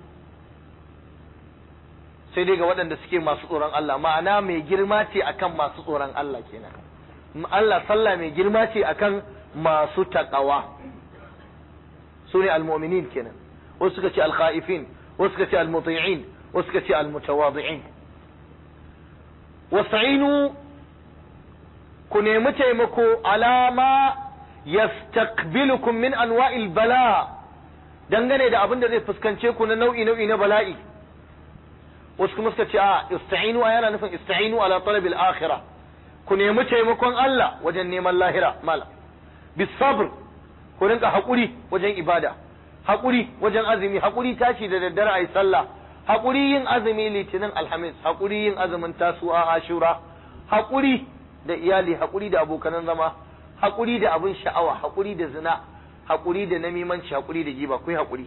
sai dai ga waɗanda suke masu tsoron Allah ma'ana mai girma ce akan masu tsoron Allah kenan Allah sallah mai girma ce akan masu taqawa su ne almu'minin kenan wasu suka ce alkha'ifin wasu suka ce almuti'in wasu suka ce almutawadi'in wasta'inu ku nemi taimako alama yastaqbilukum min anwa'il bala dangane da abin da zai fuskance ku na nau'i nau'i na bala'i wasu kuma suka ce a ista'inu a yana nufin ista'inu ala talabil akhirah ku nemi taimakon Allah wajen neman lahira mala bis sabr ku rinka hakuri wajen ibada hakuri wajen azumi hakuri tashi da daddare ayi sallah hakuri yin azumi litinin alhamis hakuri yin azumin tasu'a ashura hakuri da iyali hakuri da abokanan zama hakuri da abin sha'awa hakuri da zina hakuri da namimanci hakuri da giba ku yi hakuri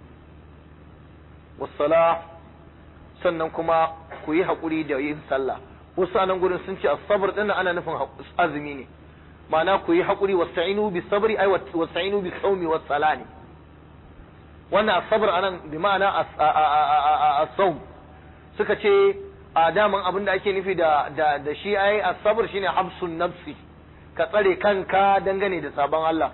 wassalah sannan kuma ku yi haƙuri da yin sallah wasu anan gurin sun ce asabar din ana nufin azumi ne ma'ana ku yi haƙuri wasta'inu bis sabri ay wasta'inu bis sawmi was salani wannan asabar anan bi ma'ana as-sawm suka ce a daman abin da ake nufi da da da shi ai asabar shine habsun nafsi ka tsare kanka dangane da sabon Allah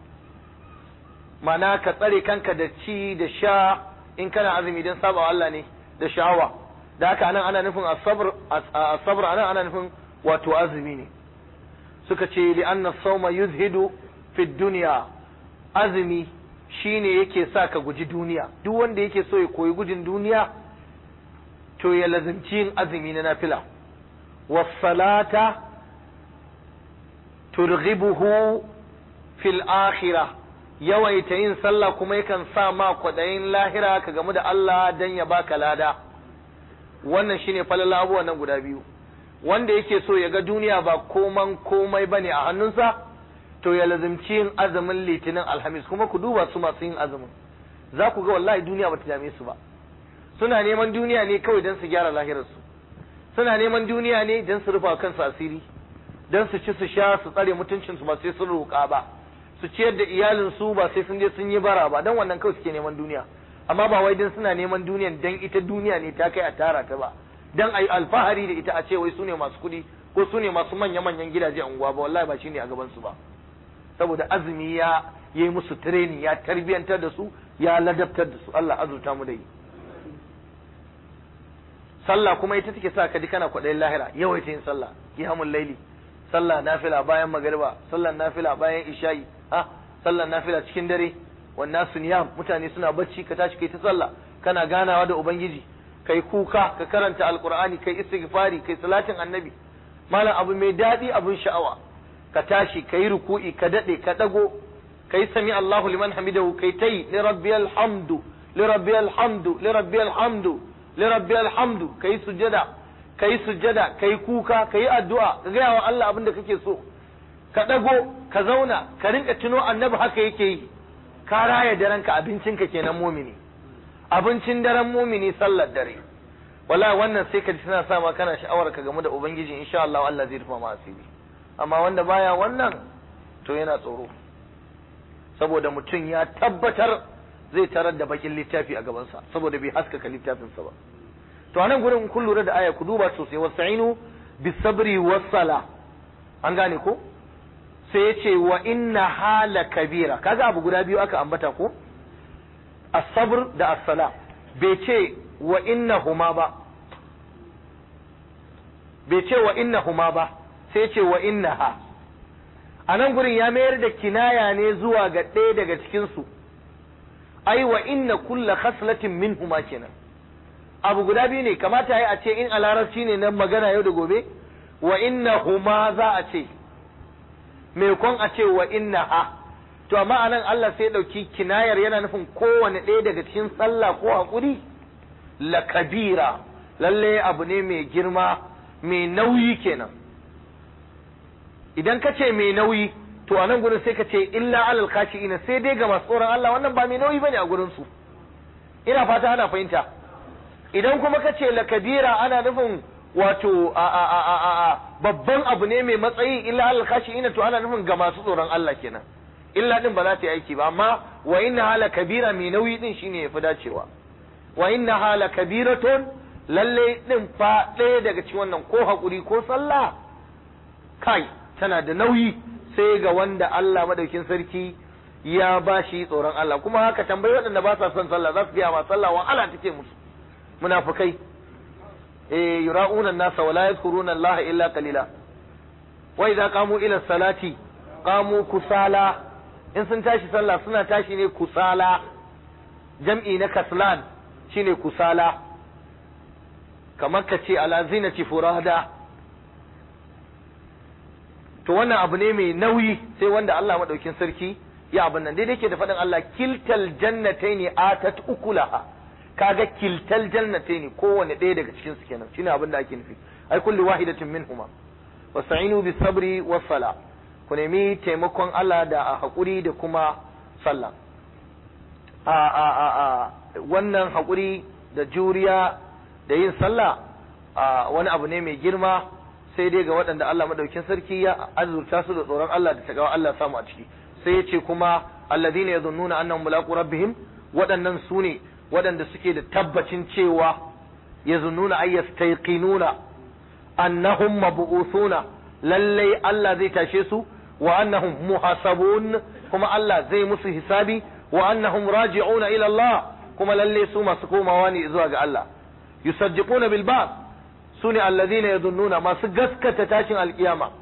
ma'ana ka tsare kanka da ci da sha in kana azumi don saba Allah ne da sha'awa da haka anan ana nufin asabar asabar anan ana nufin wato azumi ne suka ce li'anna sauma yuzhidu fi dunya azumi shine yake sa ka guji duniya duk wanda yake so ya koyi gudun duniya to ya lazimci yin azumi na nafila wassalata turghibuhu fil akhirah yawaita yin sallah kuma yakan sa ma kwaɗayin lahira ka gamu da Allah dan ya baka lada wannan shine falala abubuwan nan guda biyu wanda yake so ya ga duniya ba koman komai bane a hannunsa to ya lazimci yin azumin litinin alhamis kuma ku duba su masu yin azumin za ku ga wallahi duniya bata dame su ba suna neman duniya ne kawai don su gyara lahirarsu suna neman duniya ne don su rufa kansu asiri don su ci su sha su tsare mutuncinsu ba sai sun roƙa ba su ciyar da iyalinsu ba sai sun je sun yi bara ba don wannan kawai suke neman duniya amma ba wai don suna neman duniyan don ita duniya ne ta kai a tara ta ba don a yi alfahari da ita a ce wai su ne masu kuɗi ko su ne masu manya-manyan gidaje a unguwa ba wallahi ba shi ne a gabansu ba saboda azumi ya yi musu training ya tarbiyantar da su ya ladabtar da su Allah azurta mu da yi sallah kuma ita take sa ka ji kana kwaɗayin lahira yawaita yin sallah qiyamul laili sallah nafila bayan magariba sallah nafila bayan isha'i ah sallah nafila cikin dare wannan niyam mutane suna bacci ka tashi kai ta sallah kana ganawa da ubangiji kai kuka ka karanta alqur'ani kai istighfari kai salatin annabi malam abu mai daɗi abun sha'awa ka tashi kai ruku'i ka dade ka dago kai sami Allahu liman hamidahu kai tai li rabbiyal hamdu li rabbiyal hamdu li rabbiyal hamdu li rabbiyal hamdu kai sujada kai sujada kai kuka kai addu'a ka gaya wa Allah abin da kake so ka dago ka zauna ka rinka tuno annabi haka yake yi ka raya daren ka abincin ka kenan mumini abincin daren mumini sallar dare wallahi wannan sai ka ji tana sa ma kana sha'awar ka game da ubangiji insha Allah Allah zai rufa ma asiri amma wanda baya wannan to yana tsoro saboda mutum ya tabbatar zai tarar da bakin littafi a gabansa saboda bai haskaka littafinsa ba to anan gurin kun lura da aya ku duba sosai wasta'inu bis sabri was sala an gane ko sai ya ce wa inna hala kabira kaga abu guda biyu aka ambata ko as-sabr da as-sala bai ce wa inna huma ba bai ce wa inna huma ba sai ce wa inna ha a nan gurin ya mayar da kinaya ne zuwa ga ɗaya daga cikinsu ai wa inna kulla khaslatin min huma kenan abu guda biyu ne kamata ya a ce in a larabci ne na magana yau da gobe wa inna huma za a ce kon a ce wa inna ha to amma anan Allah sai ɗauki kinayar yana nufin kowane ɗaya daga cikin sallah ko haƙuri la kabira lalle abu ne mai girma mai nauyi kenan idan ka ce mai nauyi to a nan gurin sai ka ce illa alal ina sai dai ga masu tsoron Allah wannan ba mai nauyi bane a gurin su ina fata ana fahimta idan kuma ka ce la kabira ana nufin wato a a a a a babban abu ne mai matsayi illa alal ina to ana nufin ga masu tsoron Allah kenan illa din ba za ta yi aiki ba amma wa inna hala kabira mai nauyi din shine yafi dacewa wa inna hala kabiratun lalle din fa ɗaya daga cikin wannan ko hakuri ko sallah kai tana da nauyi sai ga wanda Allah madaukin sarki ya ba shi tsoron Allah kuma haka tambayi waɗanda ba sa son sallah za su gaya ma sallah wa Allah take musu munafikai eh yura'una an-nasa wa la yadhkuruna Allah illa qalila wa idza qamu ila salati qamu kusala in sun tashi sallah suna tashi ne kusala jam'i na kaslan shine kusala kamar ka ce ala zinati furada to wannan abu ne mai nauyi sai wanda Allah madaukin sarki ya abin nan daidai ke da faɗin Allah kiltal jannataini atat ukulaha kaga kiltal jannataini kowanne ɗaya daga cikin su kenan shine abin da ake nufi ai kulli wahidatin minhuma wasta'inu bis sabri was sala ku nemi taimakon Allah da a hakuri da kuma sallah a a a a wannan hakuri da juriya da yin sallah a wani abu ne mai girma sai dai ga waɗanda Allah madaukin sarki ya azurta su da tsoron Allah da tagawa Allah samu a ciki sai ya ce kuma alladhina yadhunnuna annahum mulaqu rabbihim waɗannan su ne waɗanda suke da tabbacin cewa yazunnuna ay yastayqinuna annahum mab'uthuna lallai Allah zai tashe su wa annahum muhasabun kuma Allah zai musu hisabi wa annahum raji'una ila Allah kuma lalle su masu komawa ne zuwa ga Allah yusaddiquna bil ba'th sune alladhina yadhunnuna masu gaskata tashin alkiyama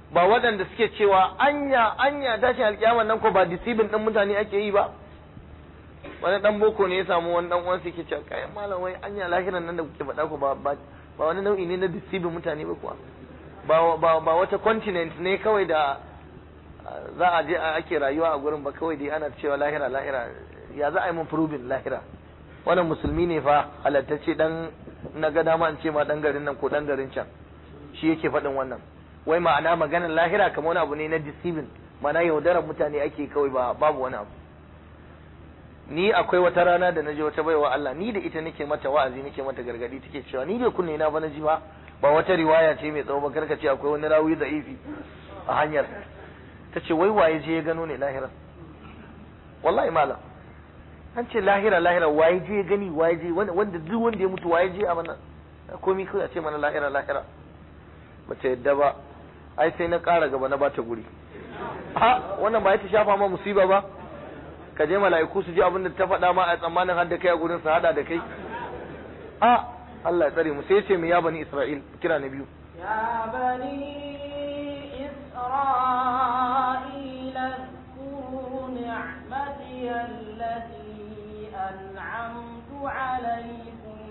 ba waɗanda suke cewa anya anya tashin alkiyama nan ko ba disibin ɗin mutane ake yi ba wani dan boko ne ya samu wani dan uwansa yake cewa kai malam wai anya lahiran nan da kuke faɗa ko ba ba wani nau'i ne na disibin mutane ba kuwa ba ba ba wata continent ne kawai da za a je ake rayuwa a gurin ba kawai dai ana cewa lahira lahira ya za a yi mun proving lahira wannan musulmi ne fa halattacce dan na ga dama in ce ma dan garin nan ko dan garin can shi yake faɗin wannan wai ma'ana maganar lahira kamar wani abu ne na deceiving ma'ana yaudarar mutane ake kawai ba babu wani abu ni akwai wata rana da naje wata baiwa Allah ni da ita nake mata wa'azi nake mata gargadi take cewa ni bai kunne na ba naji ba ba wata riwaya ce mai tsawo ba karka ce akwai wani rawi da ifi a hanyar ta ce wai waye je ya gano ne lahira wallahi malam an ce lahira lahira waye je ya gani waye je wanda duk wanda ya mutu waye je a mana komai kawai a ce mana lahira lahira bata yadda ba ai sai na ƙara gaba na bata guri a wannan ba ya ta shafa ma musiba ba ka je mala'iku su ji abin da ta faɗa ma a tsammanin har da kai a gurin su hada da kai a Allah ya tsare mu sai ya ce mu ya bani Isra'il kira na biyu يا بني إسرائيل اذكروا نعمتي التي أنعمت عليكم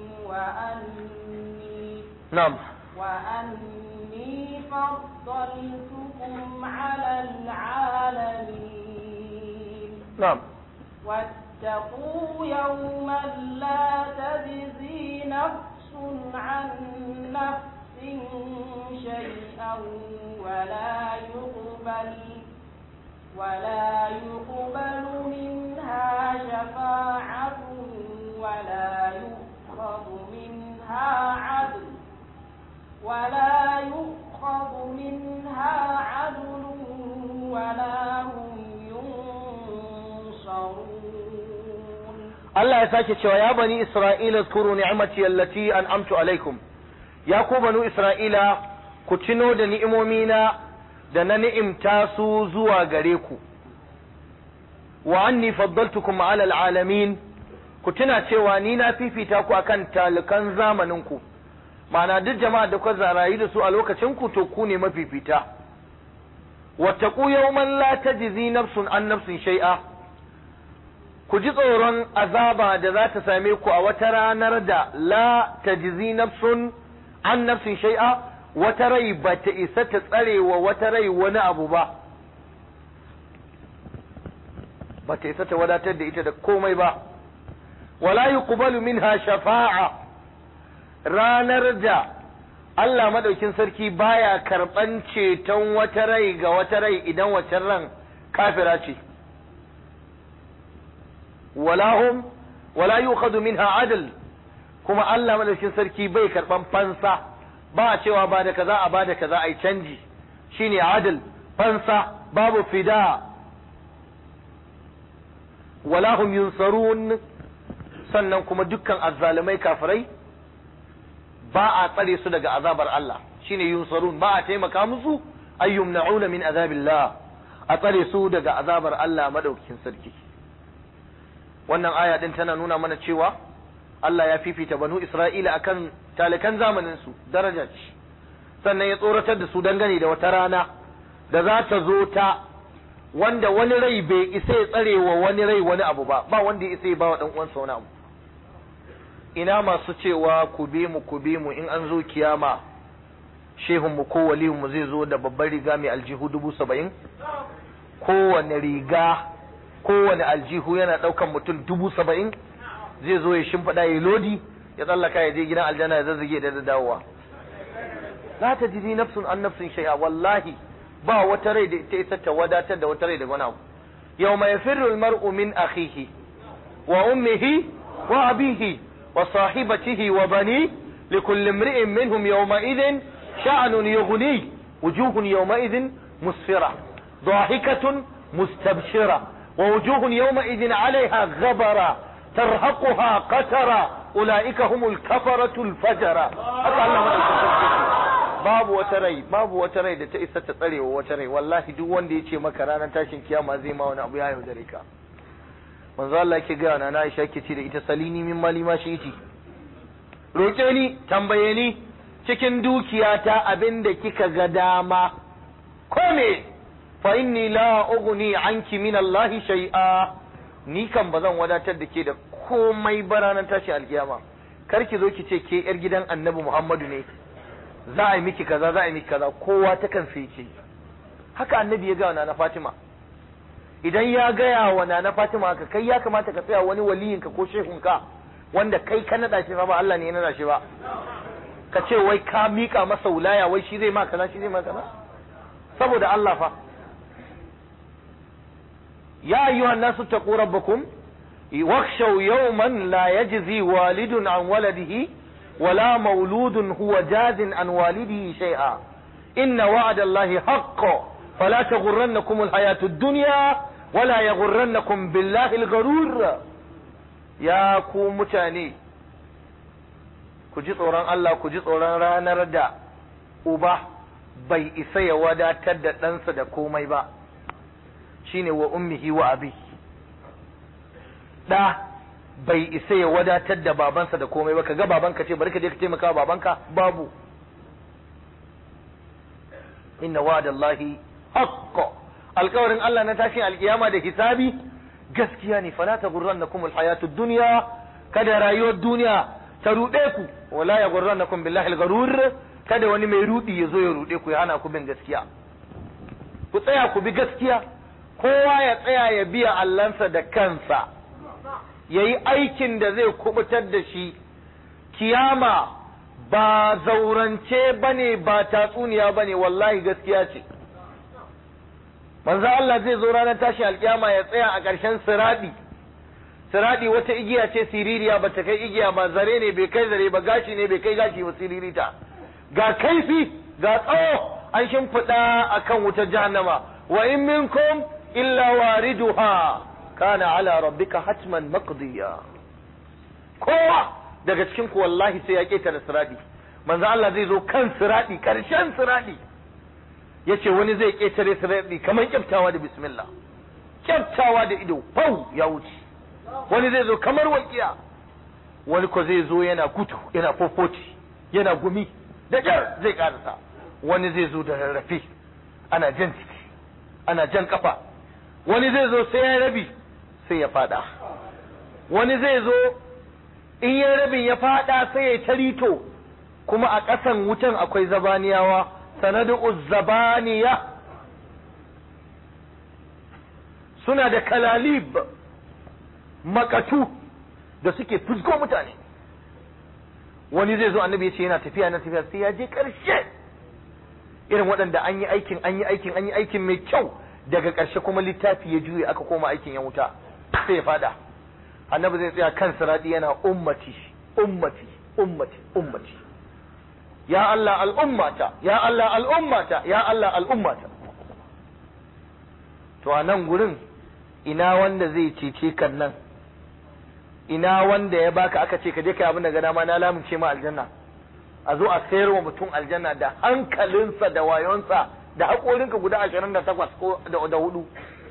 وأني na'am وأني فضلتكم على العالمين na'am واتقوا يوما لا تجزي نفس عن نفس شيئا ولا يقبل ولا يقبل منها شفاعة ولا يؤخذ منها عدل ولا يؤخذ منها عدل ولا هم ينصرون Allah ya sake cewa ya bani Isra'ila zkuru ni'mati allati an'amtu alaikum ya ku banu Isra'ila ku tuno da ni'imomina da na ni'imta su zuwa gare ku wa anni faddaltukum ala alalamin ku tuna cewa ni na fifita ku akan talikan zamanin ku ma'ana duk jama'a da ku zarayi da su a lokacin ku to ku ne mafifita wattaqu yawman la tajzi nafsun an nafsin shay'a ku ji tsoron azaba da za ta same ku a wata ranar da la tajzi nafsun an nafsin shay'a wata rai ba ta isa ta tsare wa wata rai wani abu ba ba ta isa ta wadatar da ita da komai ba wala yuqbalu minha shafa'a ranar da Allah madaukin sarki baya karban ceton wata rai ga wata rai idan wacce ran kafira ce wala hum wala yukhadu minha adl kuma Allah madaukin sarki bai karban fansa ba a cewa ba da kaza a ba da kaza ai canji shine adl fansa babu fida wala hum yunsarun sannan kuma dukkan azzalumai kafirai ba a tsare su daga azabar Allah shine yunsarun ba a taimaka musu ayyumna'una min azabillah a tsare su daga azabar Allah madaukakin sarki wannan aya din tana nuna mana cewa Allah ya fifita banu Isra'ila akan talikan zamanin su daraja ce sannan ya tsoratar da su dangane da wata rana da za ta zo ta wanda wani rai bai isa ya tsare wa wani rai wani abu ba ba wanda ya isa ya ba wa dan uwansa wani abu ina masu cewa ku bi mu ku bi mu in an zo kiyama shehun mu ko waliyun mu zai zo da babbar riga mai aljihu dubu saba'in kowane riga kowane aljihu yana ɗaukan mutum dubu saba'in zai zo ya shimfiɗa ya lodi ya tsallaka ya je gidan aljanna ya zazzage da dawowa la ta jidi nafsun an nafsin shay'a wallahi ba wata rai da ta isa ta wadatar da wata rai da wani abu yawma yafirru almar'u min akhihi wa ummihi wa abihi wa sahibatihi wa bani likulli imri'in minhum yawma idhin sha'nun yughni wujuhun yawma idhin musfira ضاحكة مستبشرة ووجوه يومئذ عليها غبرة ترهقها قترة أولئك هم الكفرة الفجرة haka Allah madaukakin babu wata rai babu wata rai da ta isa ta tsare wa wata rai wallahi duk wanda ya ce maka ranar tashin kiyama zai ma wani abu ya yaudare ka manzo Allah yake gaya na Aisha yake ce da ita salini min mali ma shi iti roke ni tambaye ni cikin dukiyata abin da kika ga dama ko me fa inni la ughni anki min Allah shay'a ni kan bazan wadatar da ke da komai ba ranar tashi alkiyama kar ki zo ki ce ke yar gidan annabi Muhammadu ne za a yi miki kaza za a yi miki kaza kowa ta kan sai ce haka annabi ya ga na Fatima idan ya gaya wa nana Fatima haka kai ya kamata ka tsaya wani waliyinka ko shehunka wanda kai ka nada shi fa ba Allah ne ya nada shi ba ka ce wai ka mika masa wulaya wai shi zai ma kaza shi zai ma kaza saboda Allah fa ya ayyuhan nasu taqu rabbakum wakhshaw yawman la yajzi walidun an waladihi wala mauludun huwa jazin an walidihi shay'a inna wa'da Allahi haqqo fala taghurrannakum alhayatu ad-dunya wala yaghurrannakum billahi al-gharur ya ku mutane ku ji tsoron Allah ku ji tsoron ranar da uba bai isa ya wadatar da ɗansa da komai ba shine wa ummihi wa abi ɗa bai isa ya wadatar da babansa da komai ba kaga babanka ce bari ka je ka taimaka babanka babu inna wa'dallahi haqqo alkawarin Allah na tashin alkiyama da hisabi gaskiya ne fala taghurrannakum alhayatud dunya kada rayuwar duniya ta ruɗe ku wala ya gurrannakum billahi al-gharur kada wani mai rudi ya zo ya ruɗe ku ya hana ku bin gaskiya ku tsaya ku bi gaskiya kowa ya tsaya ya biya allansa da kansa yayi aikin da zai kubutar da shi kiyama ba zaurance bane ba tatsuniya bane wallahi gaskiya ce manzo Allah zai zo ranar tashi alkiyama ya tsaya a ƙarshen siradi siradi wata igiya ce siririya ba ta kai igiya ba zare ne bai kai zare ba gashi ne bai kai gashi ba siririta ga kaifi ga tsawo an shimfiɗa akan wutar jahannama wa in minkum illa wariduha kana ala rabbika hatman maqdiya kowa daga cikin ku wallahi sai ya ketare siradi manzo Allah zai zo kan siradi karshen siradi yace wani zai ketare siradi kamar kyaftawa da bismillah kyaftawa da ido fau ya wuce wani zai zo kamar walƙiya wani ko zai zo yana kutu yana fofoti yana gumi da jar zai karasa wani zai zo da rarrafe ana jan ciki ana jan kafa wani zai zo sai ya rabi sai ya fada wani zai zo in ya rabin ya fada sai ya tarito kuma a ƙasan wutan akwai zabaniyawa sanadu zabaniya suna da kalalib makatu da suke fusgo mutane wani zai zo annabi ya ce yana tafiya na tafiya sai ya je ƙarshe irin waɗanda an yi aikin an yi aikin an yi aikin mai kyau daga ƙarshe kuma littafi ya juye aka koma aikin ya wuta sai ya fada annabi zai tsaya kan siradi yana ummati ummati ummati ummati ya Allah al'ummata ya Allah al'ummata ya Allah al'ummata to a nan gurin ina wanda zai cece kan nan ina wanda ya baka aka ce ka je kai abin da ga dama na lamunce ma aljanna a zo a sayar wa mutum aljanna da hankalinsa da wayonsa da haƙorinka guda ashirin da takwas ko da hudu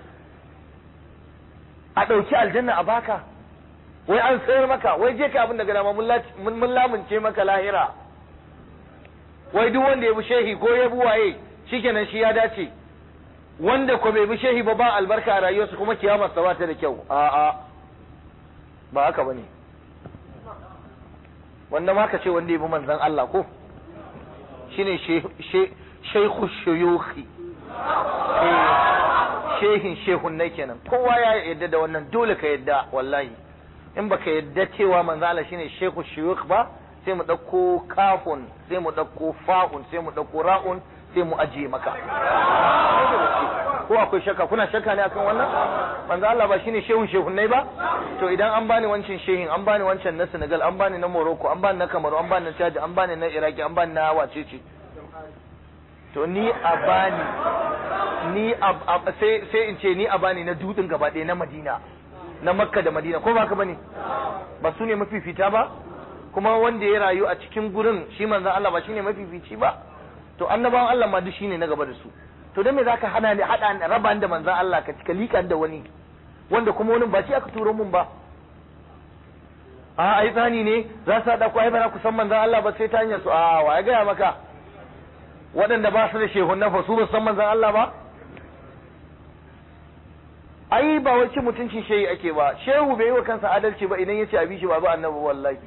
a ɗauki aljanna a baka wai an sayar maka wai je kai abin da ga dama mun lamunce maka lahira wai duk wanda ya bi shehi ko ya bi waye shikenan shi ya dace wanda ko bai bi shehi ba ba albarka a rayuwarsa kuma kiyamar sa ba ta da kyau a'a ba haka bane wanda ma ka ce wanda ya bi manzon Allah ko shine shaykhu shuyukhi shehin shehun nai kenan kowa ya yadda da wannan dole ka yadda wallahi in baka yadda cewa manzon Allah shine shaykhu shuyukh ba sai mu ɗauko kafun sai mu ɗauko fa'un sai mu ɗauko ra'un sai mu ajiye maka ko akwai shakka kuna shakka ne akan wannan manzo Allah ba shine shehun shehunnai ba to idan an bani wancan shehin an bani wancan na Senegal an bani na Morocco an bani na Kamaru an bani na Chad an bani na Iraki an bani na wacece to ni a bani ni sai sai in ce ni a bani na dudin gaba ɗaya na Madina na Makka da Madina ko ba ka bane ba su ne mafifita ba kuma wanda ya rayu a cikin gurin shi manzon Allah ba shine mafifici ba to annabawan Allah ma duk shine na gaba da su to dan me zaka hana ni hada raba da manzon Allah ka cika likan da wani wanda kuma wani ba shi aka turo mun ba a ai tsani ne za su hada ku ai ba ku san manzon Allah ba sai ta hanyar su a wa ya gaya maka waɗanda ba su da shehunan fa su ba san manzon Allah ba ai ba wai ci mutuncin shehi ake ba shehu bai yi wa kansa adalci ba idan ya ce abi shi ba ba annabi wallahi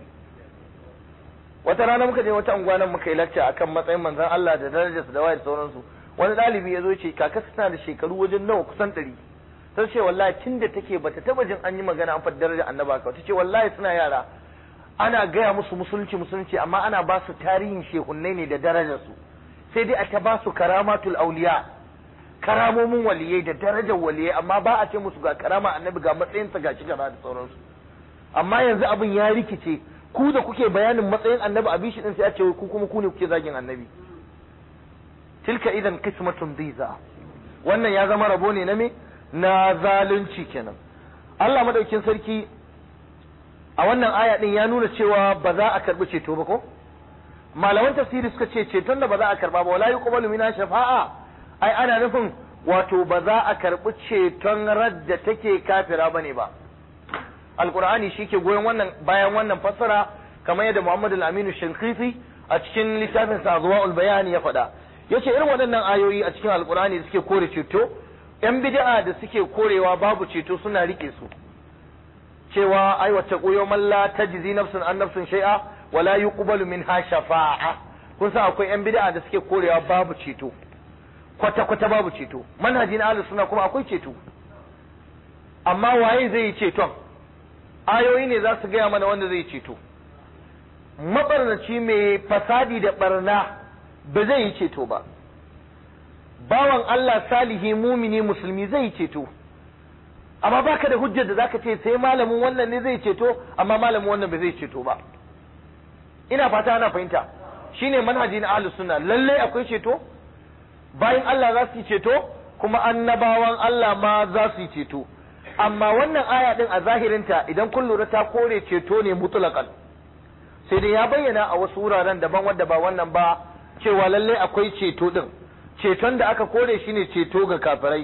wata rana muka je wata unguwa nan muka yi lacca akan matsayin manzon Allah da darajarsa da wayar sauransu wani ɗalibi ya zo ce kaka tana da shekaru wajen nawa kusan ɗari ta ce wallahi tun da take bata taba jin an yi magana an faɗi darajar annaba ka ta ce wallahi suna yara ana gaya musu musulunci musulunci amma ana ba su tarihin shehunnai ne da darajarsu sai dai a ta ba su karamatul auliya karamomin waliyai da darajar waliyai amma ba a ce musu ga karama annabi ga matsayinsa ga shi gaba da sauransu amma yanzu abin ya rikice ku da kuke bayanin matsayin annabi a bishi din sai a ce ku kuma ku ne kuke zagin annabi tilka idan qismatun diza wannan ya zama rabo ne na me na zalunci kenan Allah madaukin sarki a wannan aya din ya nuna cewa ba za a karbi ceto ba ko malaman tafsiri suka ce ceton da ba za a karba ba wala yuqbalu mina shafa'a ai ana nufin wato ba za a karbi ceton radda take kafira bane ba alqur'ani shike goyon wannan bayan wannan fassara kamar yadda Muhammad al-Amin Shinqiti a cikin littafin sa Azwaul Bayan ya faɗa yace irin waɗannan ayoyi a cikin alqur'ani da suke kore ceto yan bid'a da suke korewa babu ceto suna rike su cewa ai wata koyo man la tajzi nafsun an nafsun shay'a wala yuqbalu minha shafa'a kun san akwai yan bid'a da suke korewa babu ceto kwata kwata babu ceto manhaji na ahlus sunna kuma akwai ceto amma waye zai yi ceton ayoyi ne za su gaya mana wanda zai ceto mabarnaci mai fasadi da barna ba zai yi ceto ba bawan Allah salihi mumini musulmi zai ceto amma baka da hujjar da zaka ce sai malamin wannan ne zai ceto amma malamin wannan ba zai ceto ba ina fata ana fahimta shine manhaji na ahlus sunna lalle akwai ceto bayan Allah za su yi ceto kuma annabawan Allah ma za su yi ceto amma wannan aya din a zahirinta idan kun lura ta kore ceto ne mutlaqan sai dai ya bayyana a wasu wuraren daban wadda ba wannan ba cewa lalle akwai ceto din ceton da aka kore shi ne ceto ga kafirai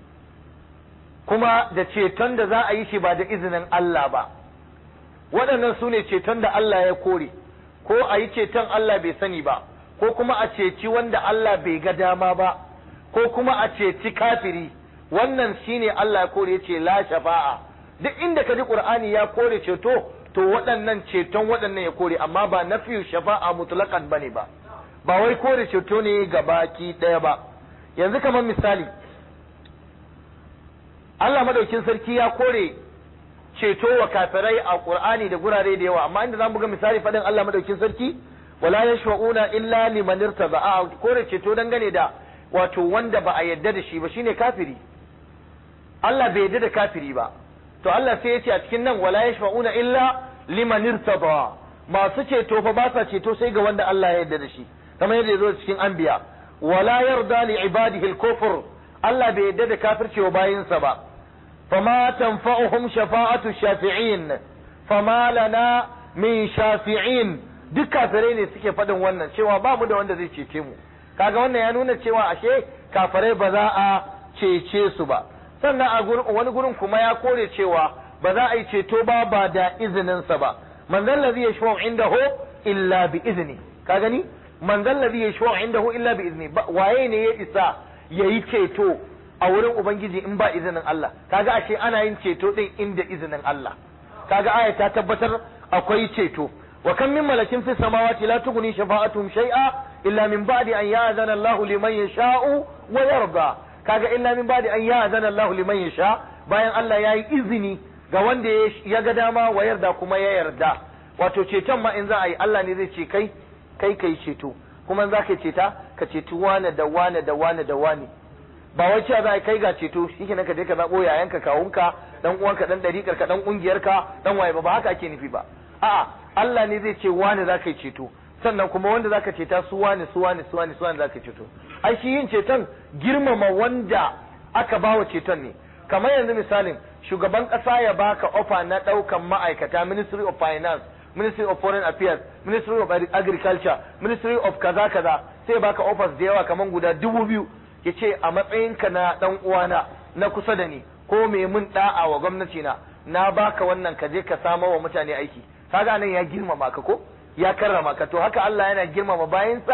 kuma da ceton da za a yi shi ba da izinin Allah ba waɗannan su ne ceton da Allah ya kore ko a yi ceton Allah bai sani ba ko kuma a ceci wanda Allah bai ga dama ba ko kuma a ceci kafiri wannan shine Allah ya kore ce la shafa'a duk inda ka ji Qur'ani ya kore ceto to waɗannan ceton waɗannan ya kore amma ba nafiyu shafa'a mutlaqan bane ba ba wai kore ceto ne ga baki ɗaya ba yanzu kamar misali Allah madaukin sarki ya kore ceto wa kafirai a Qur'ani da gurare da yawa amma inda zamu ga misali faɗin Allah madaukin sarki wala yashfa'una illa liman irtada a kore ceto dangane da wato wanda ba a yadda da shi ba shine kafiri Allah bai yadda da kafiri ba to Allah sai ya ce a cikin nan wala yashfa'una illa liman irtada masu ceto fa ba sa ceto sai ga wanda Allah ya yarda da shi kamar yadda ya zo cikin anbiya wala yarda li ibadihi al-kufr Allah bai yarda da kafirci wa bayinsa ba fama tanfa'uhum shafa'atu shafi'in fama lana min shafi'in duk kafirai ne suke faɗin wannan cewa ba mu da wanda zai cece mu kaga wannan ya nuna cewa ashe kafirai ba za a cece su ba sannan a wani gurin kuma ya kore cewa ba za a yi ceto ba ba da izininsa ba man zan ladhi yashfa'u indahu illa bi izni ka gani man zan ladhi yashfa'u indahu illa bi izni waye ne ya isa yayi ceto a wurin ubangiji in ba izinin Allah kaga ashe ana yin ceto din inda izinin Allah kaga aya ta tabbatar akwai ceto wa kam min malakin fi samawati la tughni shafa'atuhum shay'a illa min ba'di an ya'zana Allahu liman yasha'u wa yarda kaga illa min ba'di an ya'zana Allahu liman yasha bayan Allah yayi izini ga wanda ya ga dama wa yarda kuma ya yarda wato ceton ma in za a yi Allah ne zai ce kai kai kai ceto kuma za ka ceta ka ceti wane da wane da wane da wane ba wai cewa za a kai ga ceto shi ka je ka zaɓo yayanka kawunka dan uwanka dan ɗariƙar ka dan ƙungiyarka dan waye ba ba haka ake nufi ba a'a Allah ne zai ce wane za ka yi ceto sannan kuma wanda za ka ceta su wane su wane su wane su wane za ka ceto ai shi yin ceton girmama wanda aka bawa ceton ne kamar yanzu misalin shugaban ƙasa ya baka ofa na ɗaukan ma'aikata ministry of finance ministry of foreign affairs ministry of agriculture ministry of kaza kaza sai baka offers da yawa kamar guda dubu biyu ya ce a matsayinka na dan uwana na kusa da ni ko me mun da'a wa gwamnati na na baka wannan ka je ka samo wa mutane aiki kaga nan ya girmama ka ko ya karrama ka to haka Allah yana girmama bayansa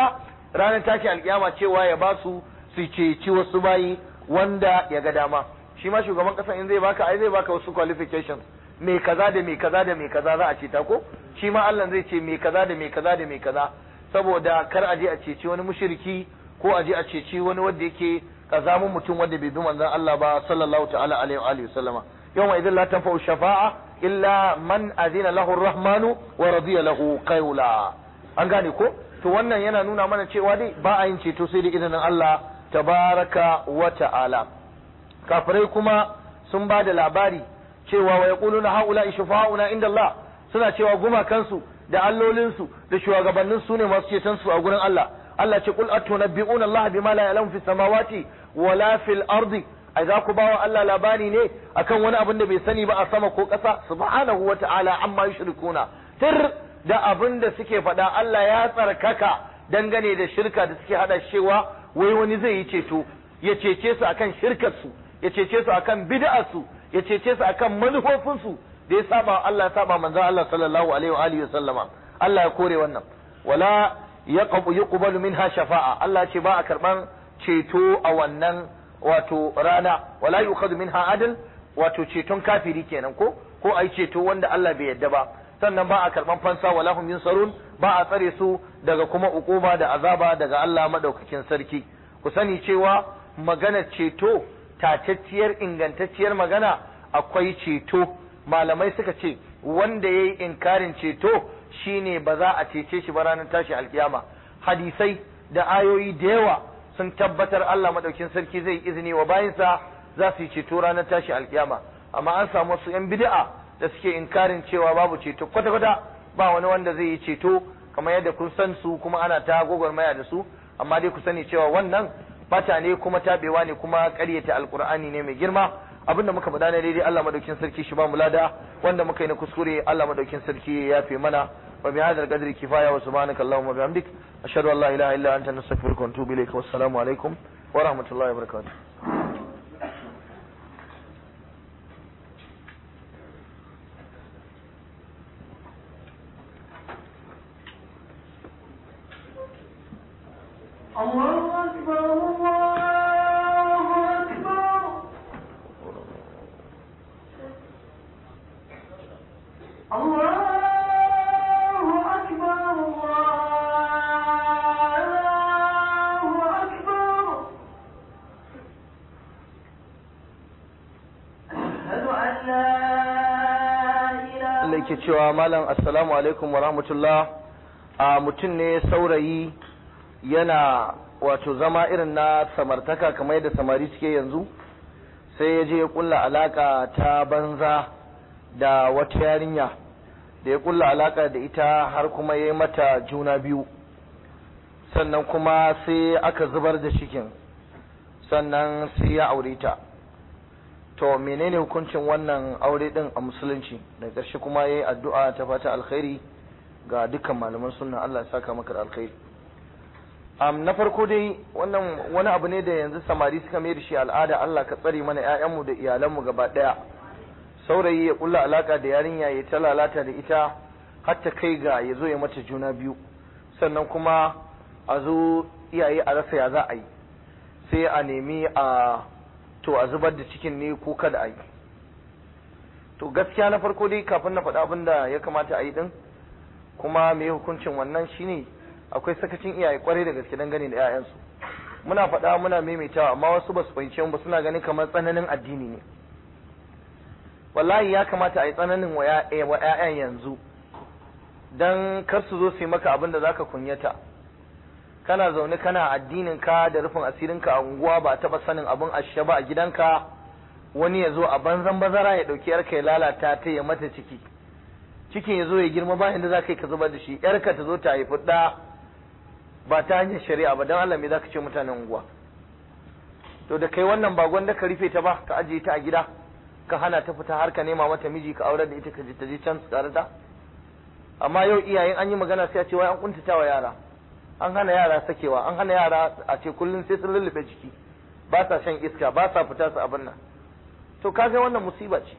ranar tashi alkiyama cewa ya ba su su ceci wasu bayi wanda ya ga dama shi ma shugaban kasa in zai baka ai zai baka wasu qualifications me kaza da me kaza da me kaza za a ceta ko shi ma Allah zai ce me kaza da me kaza da me kaza saboda kar a je a ceci wani mushriki ko a je a ceci wani wanda yake kazamun mutum wanda bai bi manzon Allah ba sallallahu ta'ala alaihi wa alihi wasallama yawma idan la tanfa'u shafa'a illa man azina lahu ar-rahmanu wa radiya lahu qawla an gane ko to wannan yana nuna mana cewa dai ba a yin ceto sai da izinin Allah tabaraka wa ta'ala kafirai kuma sun ba da labari cewa wa yaquluna haula shufa'una inda Allah suna cewa gumakansu da allolinsu da shugabannin su ne masu ceton su a gurin Allah Allah ce qul atunabbi'una Allah bima la ya'lamu fis samawati wala fil ardi ai za ku bawa Allah labari ne akan wani abin da bai sani ba a sama ko ƙasa subhanahu wa ta'ala amma yushrikuna tir da abin da suke faɗa Allah ya tsarkaka dangane da shirka da suke hada cewa wai wani zai yi ceto ya cece su akan shirkar su ya cece su akan bid'ar su ya cece su akan manufofin su da ya saba Allah ya saba manzon Allah sallallahu alaihi wa alihi sallama Allah ya kore wannan wala yaqbu yuqbalu minha shafa'a Allah ce ba a karban ceto a wannan wato rana wala yukhadhu minha adl wato ceton kafiri kenan ko ko ai ceto wanda Allah bai yadda ba sannan ba a karban fansa wala hum yunsarun ba a tsare su daga kuma ukuba da azaba daga Allah madaukakin sarki ku sani cewa maganar ceto tatacciyar ingantacciyar magana akwai ceto malamai suka ce wanda yayi inkarin ceto shine ba za a cece shi ba ranar tashi alkiyama hadisai da ayoyi da yawa sun tabbatar Allah madaukin sarki zai izini wa bayinsa za su yi ceto ranar tashi alkiyama amma an samu wasu yan bid'a da suke inkarin cewa babu ceto kwata-kwata ba wani wanda zai yi ceto kamar yadda kun san su kuma ana ta gwagwarmaya da su amma dai ku sani cewa wannan bata ne kuma tabewa ne kuma ƙaryata alkur'ani ne mai girma abinda muka faɗa ne daidai Allah madaukin sarki shi ba mu lada wanda muka yi na kuskure Allah madaukin sarki ya yafe mana wa bi hadal qadri kifaya wa subhanaka allahumma bihamdik ashhadu an la ilaha illa anta nastaghfiruka wa atubu ilayka wassalamu alaikum wa rahmatullahi wa barakatuh الله أكبر الله أكبر الله أكبر الله أكبر أشهد أن لا إله Allah yake cewa malam assalamu alaikum wa rahmatullah a mutum ne saurayi yana wato zama irin na samartaka kamar yadda samari suke yanzu sai ya je ya kulla alaka ta banza da wata yarinya da ya kulla alaka da ita har kuma ya yi mata juna biyu sannan kuma sai aka zubar da cikin sannan sai ya aure ta to menene hukuncin wannan aure din a musulunci da ƙarshe kuma yayi addu'a ta fata alkhairi ga dukkan malaman sunna Allah ya saka maka da alkhairi um, na farko dai wannan wani abu ne da yanzu samari suka mai da shi al'ada Allah ka tsare mana ƴaƴanmu da iyalanmu gaba ɗaya saurayi ya kulla alaka da yarinya ya ta lalata da ita har ta kai ga ya zo ya mata juna biyu sannan kuma a zo iyaye a rasa ya za a yi sai a nemi a to a zubar da cikin ne ko kada a yi to gaskiya na farko dai kafin na faɗa abin da ya kamata a yi din kuma me hukuncin wannan shine akwai sakacin iyaye kwarai da gaske dangane da 'ya'yansu muna faɗa muna maimaitawa amma wasu ba su fahimce mu ba suna ganin kamar tsananin addini ne wallahi ya kamata a yi tsananin wa 'ya'yan yanzu dan kar su zo su yi maka abin da zaka kunyata kana zaune kana addinin ka da rufin asirin ka a unguwa ba taba sanin abin ashe ba a gidanka wani ya zo a banzan bazara ya dauki yarka ya lalata ta ya mata ciki cikin ya zo ya girma ba inda za ka yi ka zubar da shi yarka ta zo ta haifi ɗa ba ta hanyar shari'a ba don Allah me za ka ce mutanen unguwa to da kai wannan ba gwanda ka rufe ta ba ka ajiye ta a gida ka hana ta fita har ka nema mata miji ka aurar da ita ka je ta je can su tare da amma yau iyayen an yi magana sai a ce wai an kuntata wa yara an hana yara sakewa an hana yara a ce kullum sai sun lullube jiki ba sa shan iska ba sa fita su abin nan to kaga wannan musiba ce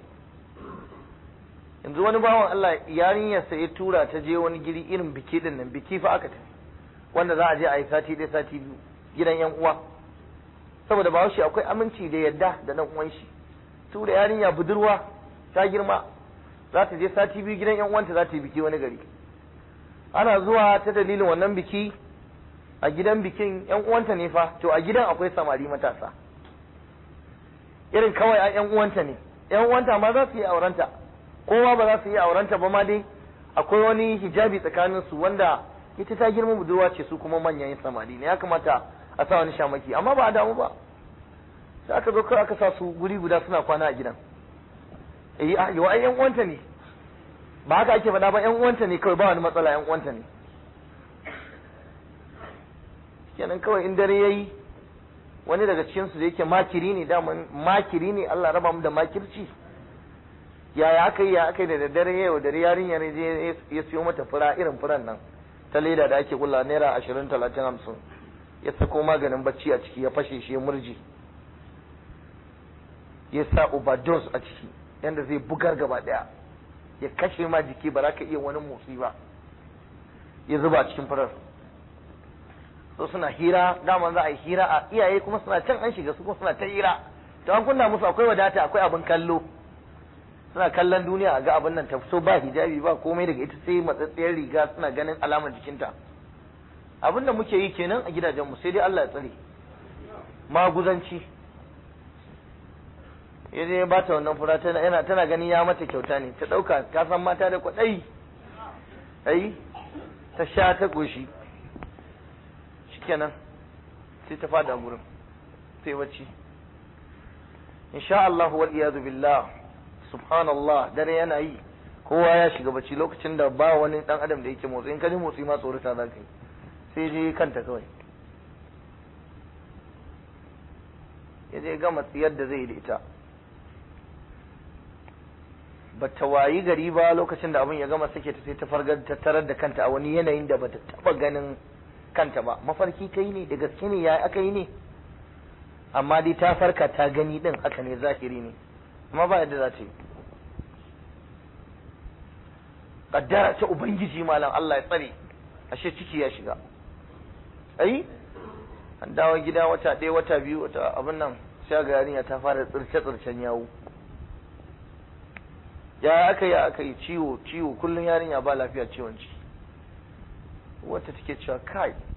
yanzu wani bawan Allah yarinyarsa ya tura ta je wani giri irin biki din nan biki fa aka tafi wanda za a je a yi sati ɗaya sati biyu gidan yan uwa saboda bahaushe akwai aminci da yadda da dan uwan shi su da yarinya budurwa ta girma za ta je sati biyu gidan yan uwanta za ta yi biki wani gari ana zuwa ta dalilin wannan biki a gidan bikin yan uwanta ne fa to a gidan akwai samari matasa irin kawai a yan uwanta ne yan uwanta ma za su yi aurenta kowa ba za su yi aurenta ba ma dai akwai wani hijabi tsakanin su wanda ita ta girma budurwa ce su kuma manyan samari ne ya kamata a sa wani shamaki amma ba a damu ba sai aka zo kawai aka sa su guri guda suna kwana a gidan eh a yau ai yan uwanta ne ba haka ake faɗa ba yan uwanta ne kawai ba wani matsala yan uwanta ne kenan kawai in dare yayi wani daga cikin su da yake makiri ne daman makiri ne Allah raba mu da makirci yaya aka yi ya aka yi da daddare yau dare yarinya ne je ya siyo mata fura irin furan nan ta leda da ake kula naira ashirin talatin hamsin ya sako maganin bacci a ciki ya fashe shi ya murji ya sa overdose a ciki yanda zai bugar gaba daya ya kashe ma jiki ba za ka iya wani motsi ba ya zuba a cikin furar so suna hira daman za a yi hira a iyaye kuma suna can an shiga su kuma suna ta hira to an kunna musu akwai wadata akwai abin kallo suna kallon duniya a ga abin nan ta fito ba hijabi ba komai daga ita sai matsatsiyar riga suna ganin alamar jikinta abin da muke yi kenan a gidajenmu sai dai Allah ya tsare maguzanci ya je ba ta wannan fura tana yana tana ganin ya mata kyauta ne ta dauka ka san mata da kwadai ai ta sha ta goshi shikenan sai ta fada gurin sai bacci insha Allah wal iyadu billah subhanallah dare yana yi kowa ya shiga bacci lokacin da ba wani dan adam da yake motsi in ka ji motsi ma tsorata za ka yi sai je kanta kawai ya je gama tsiyar da zai yi da ita ba ta wayi gari ba lokacin da abin ya gama sake ta sai ta fargar ta tarar da kanta a wani yanayin da bata taba ganin kanta ba mafarki kai ne da gaske ne ya aka yi ne amma dai ta farka ta gani din haka ne zahiri ne amma ba yadda za ta yi kaddara ta ubangiji malam Allah ya tsare ashe ciki ya shiga ai an dawo gida wata ɗaya wata biyu wata abin nan sai ga yarinya ta fara tsirce tsircen yawo ya aka yi aka yi ciwo ciwo kullum yarinya ba lafiya ciwon ciki wata take cewa kai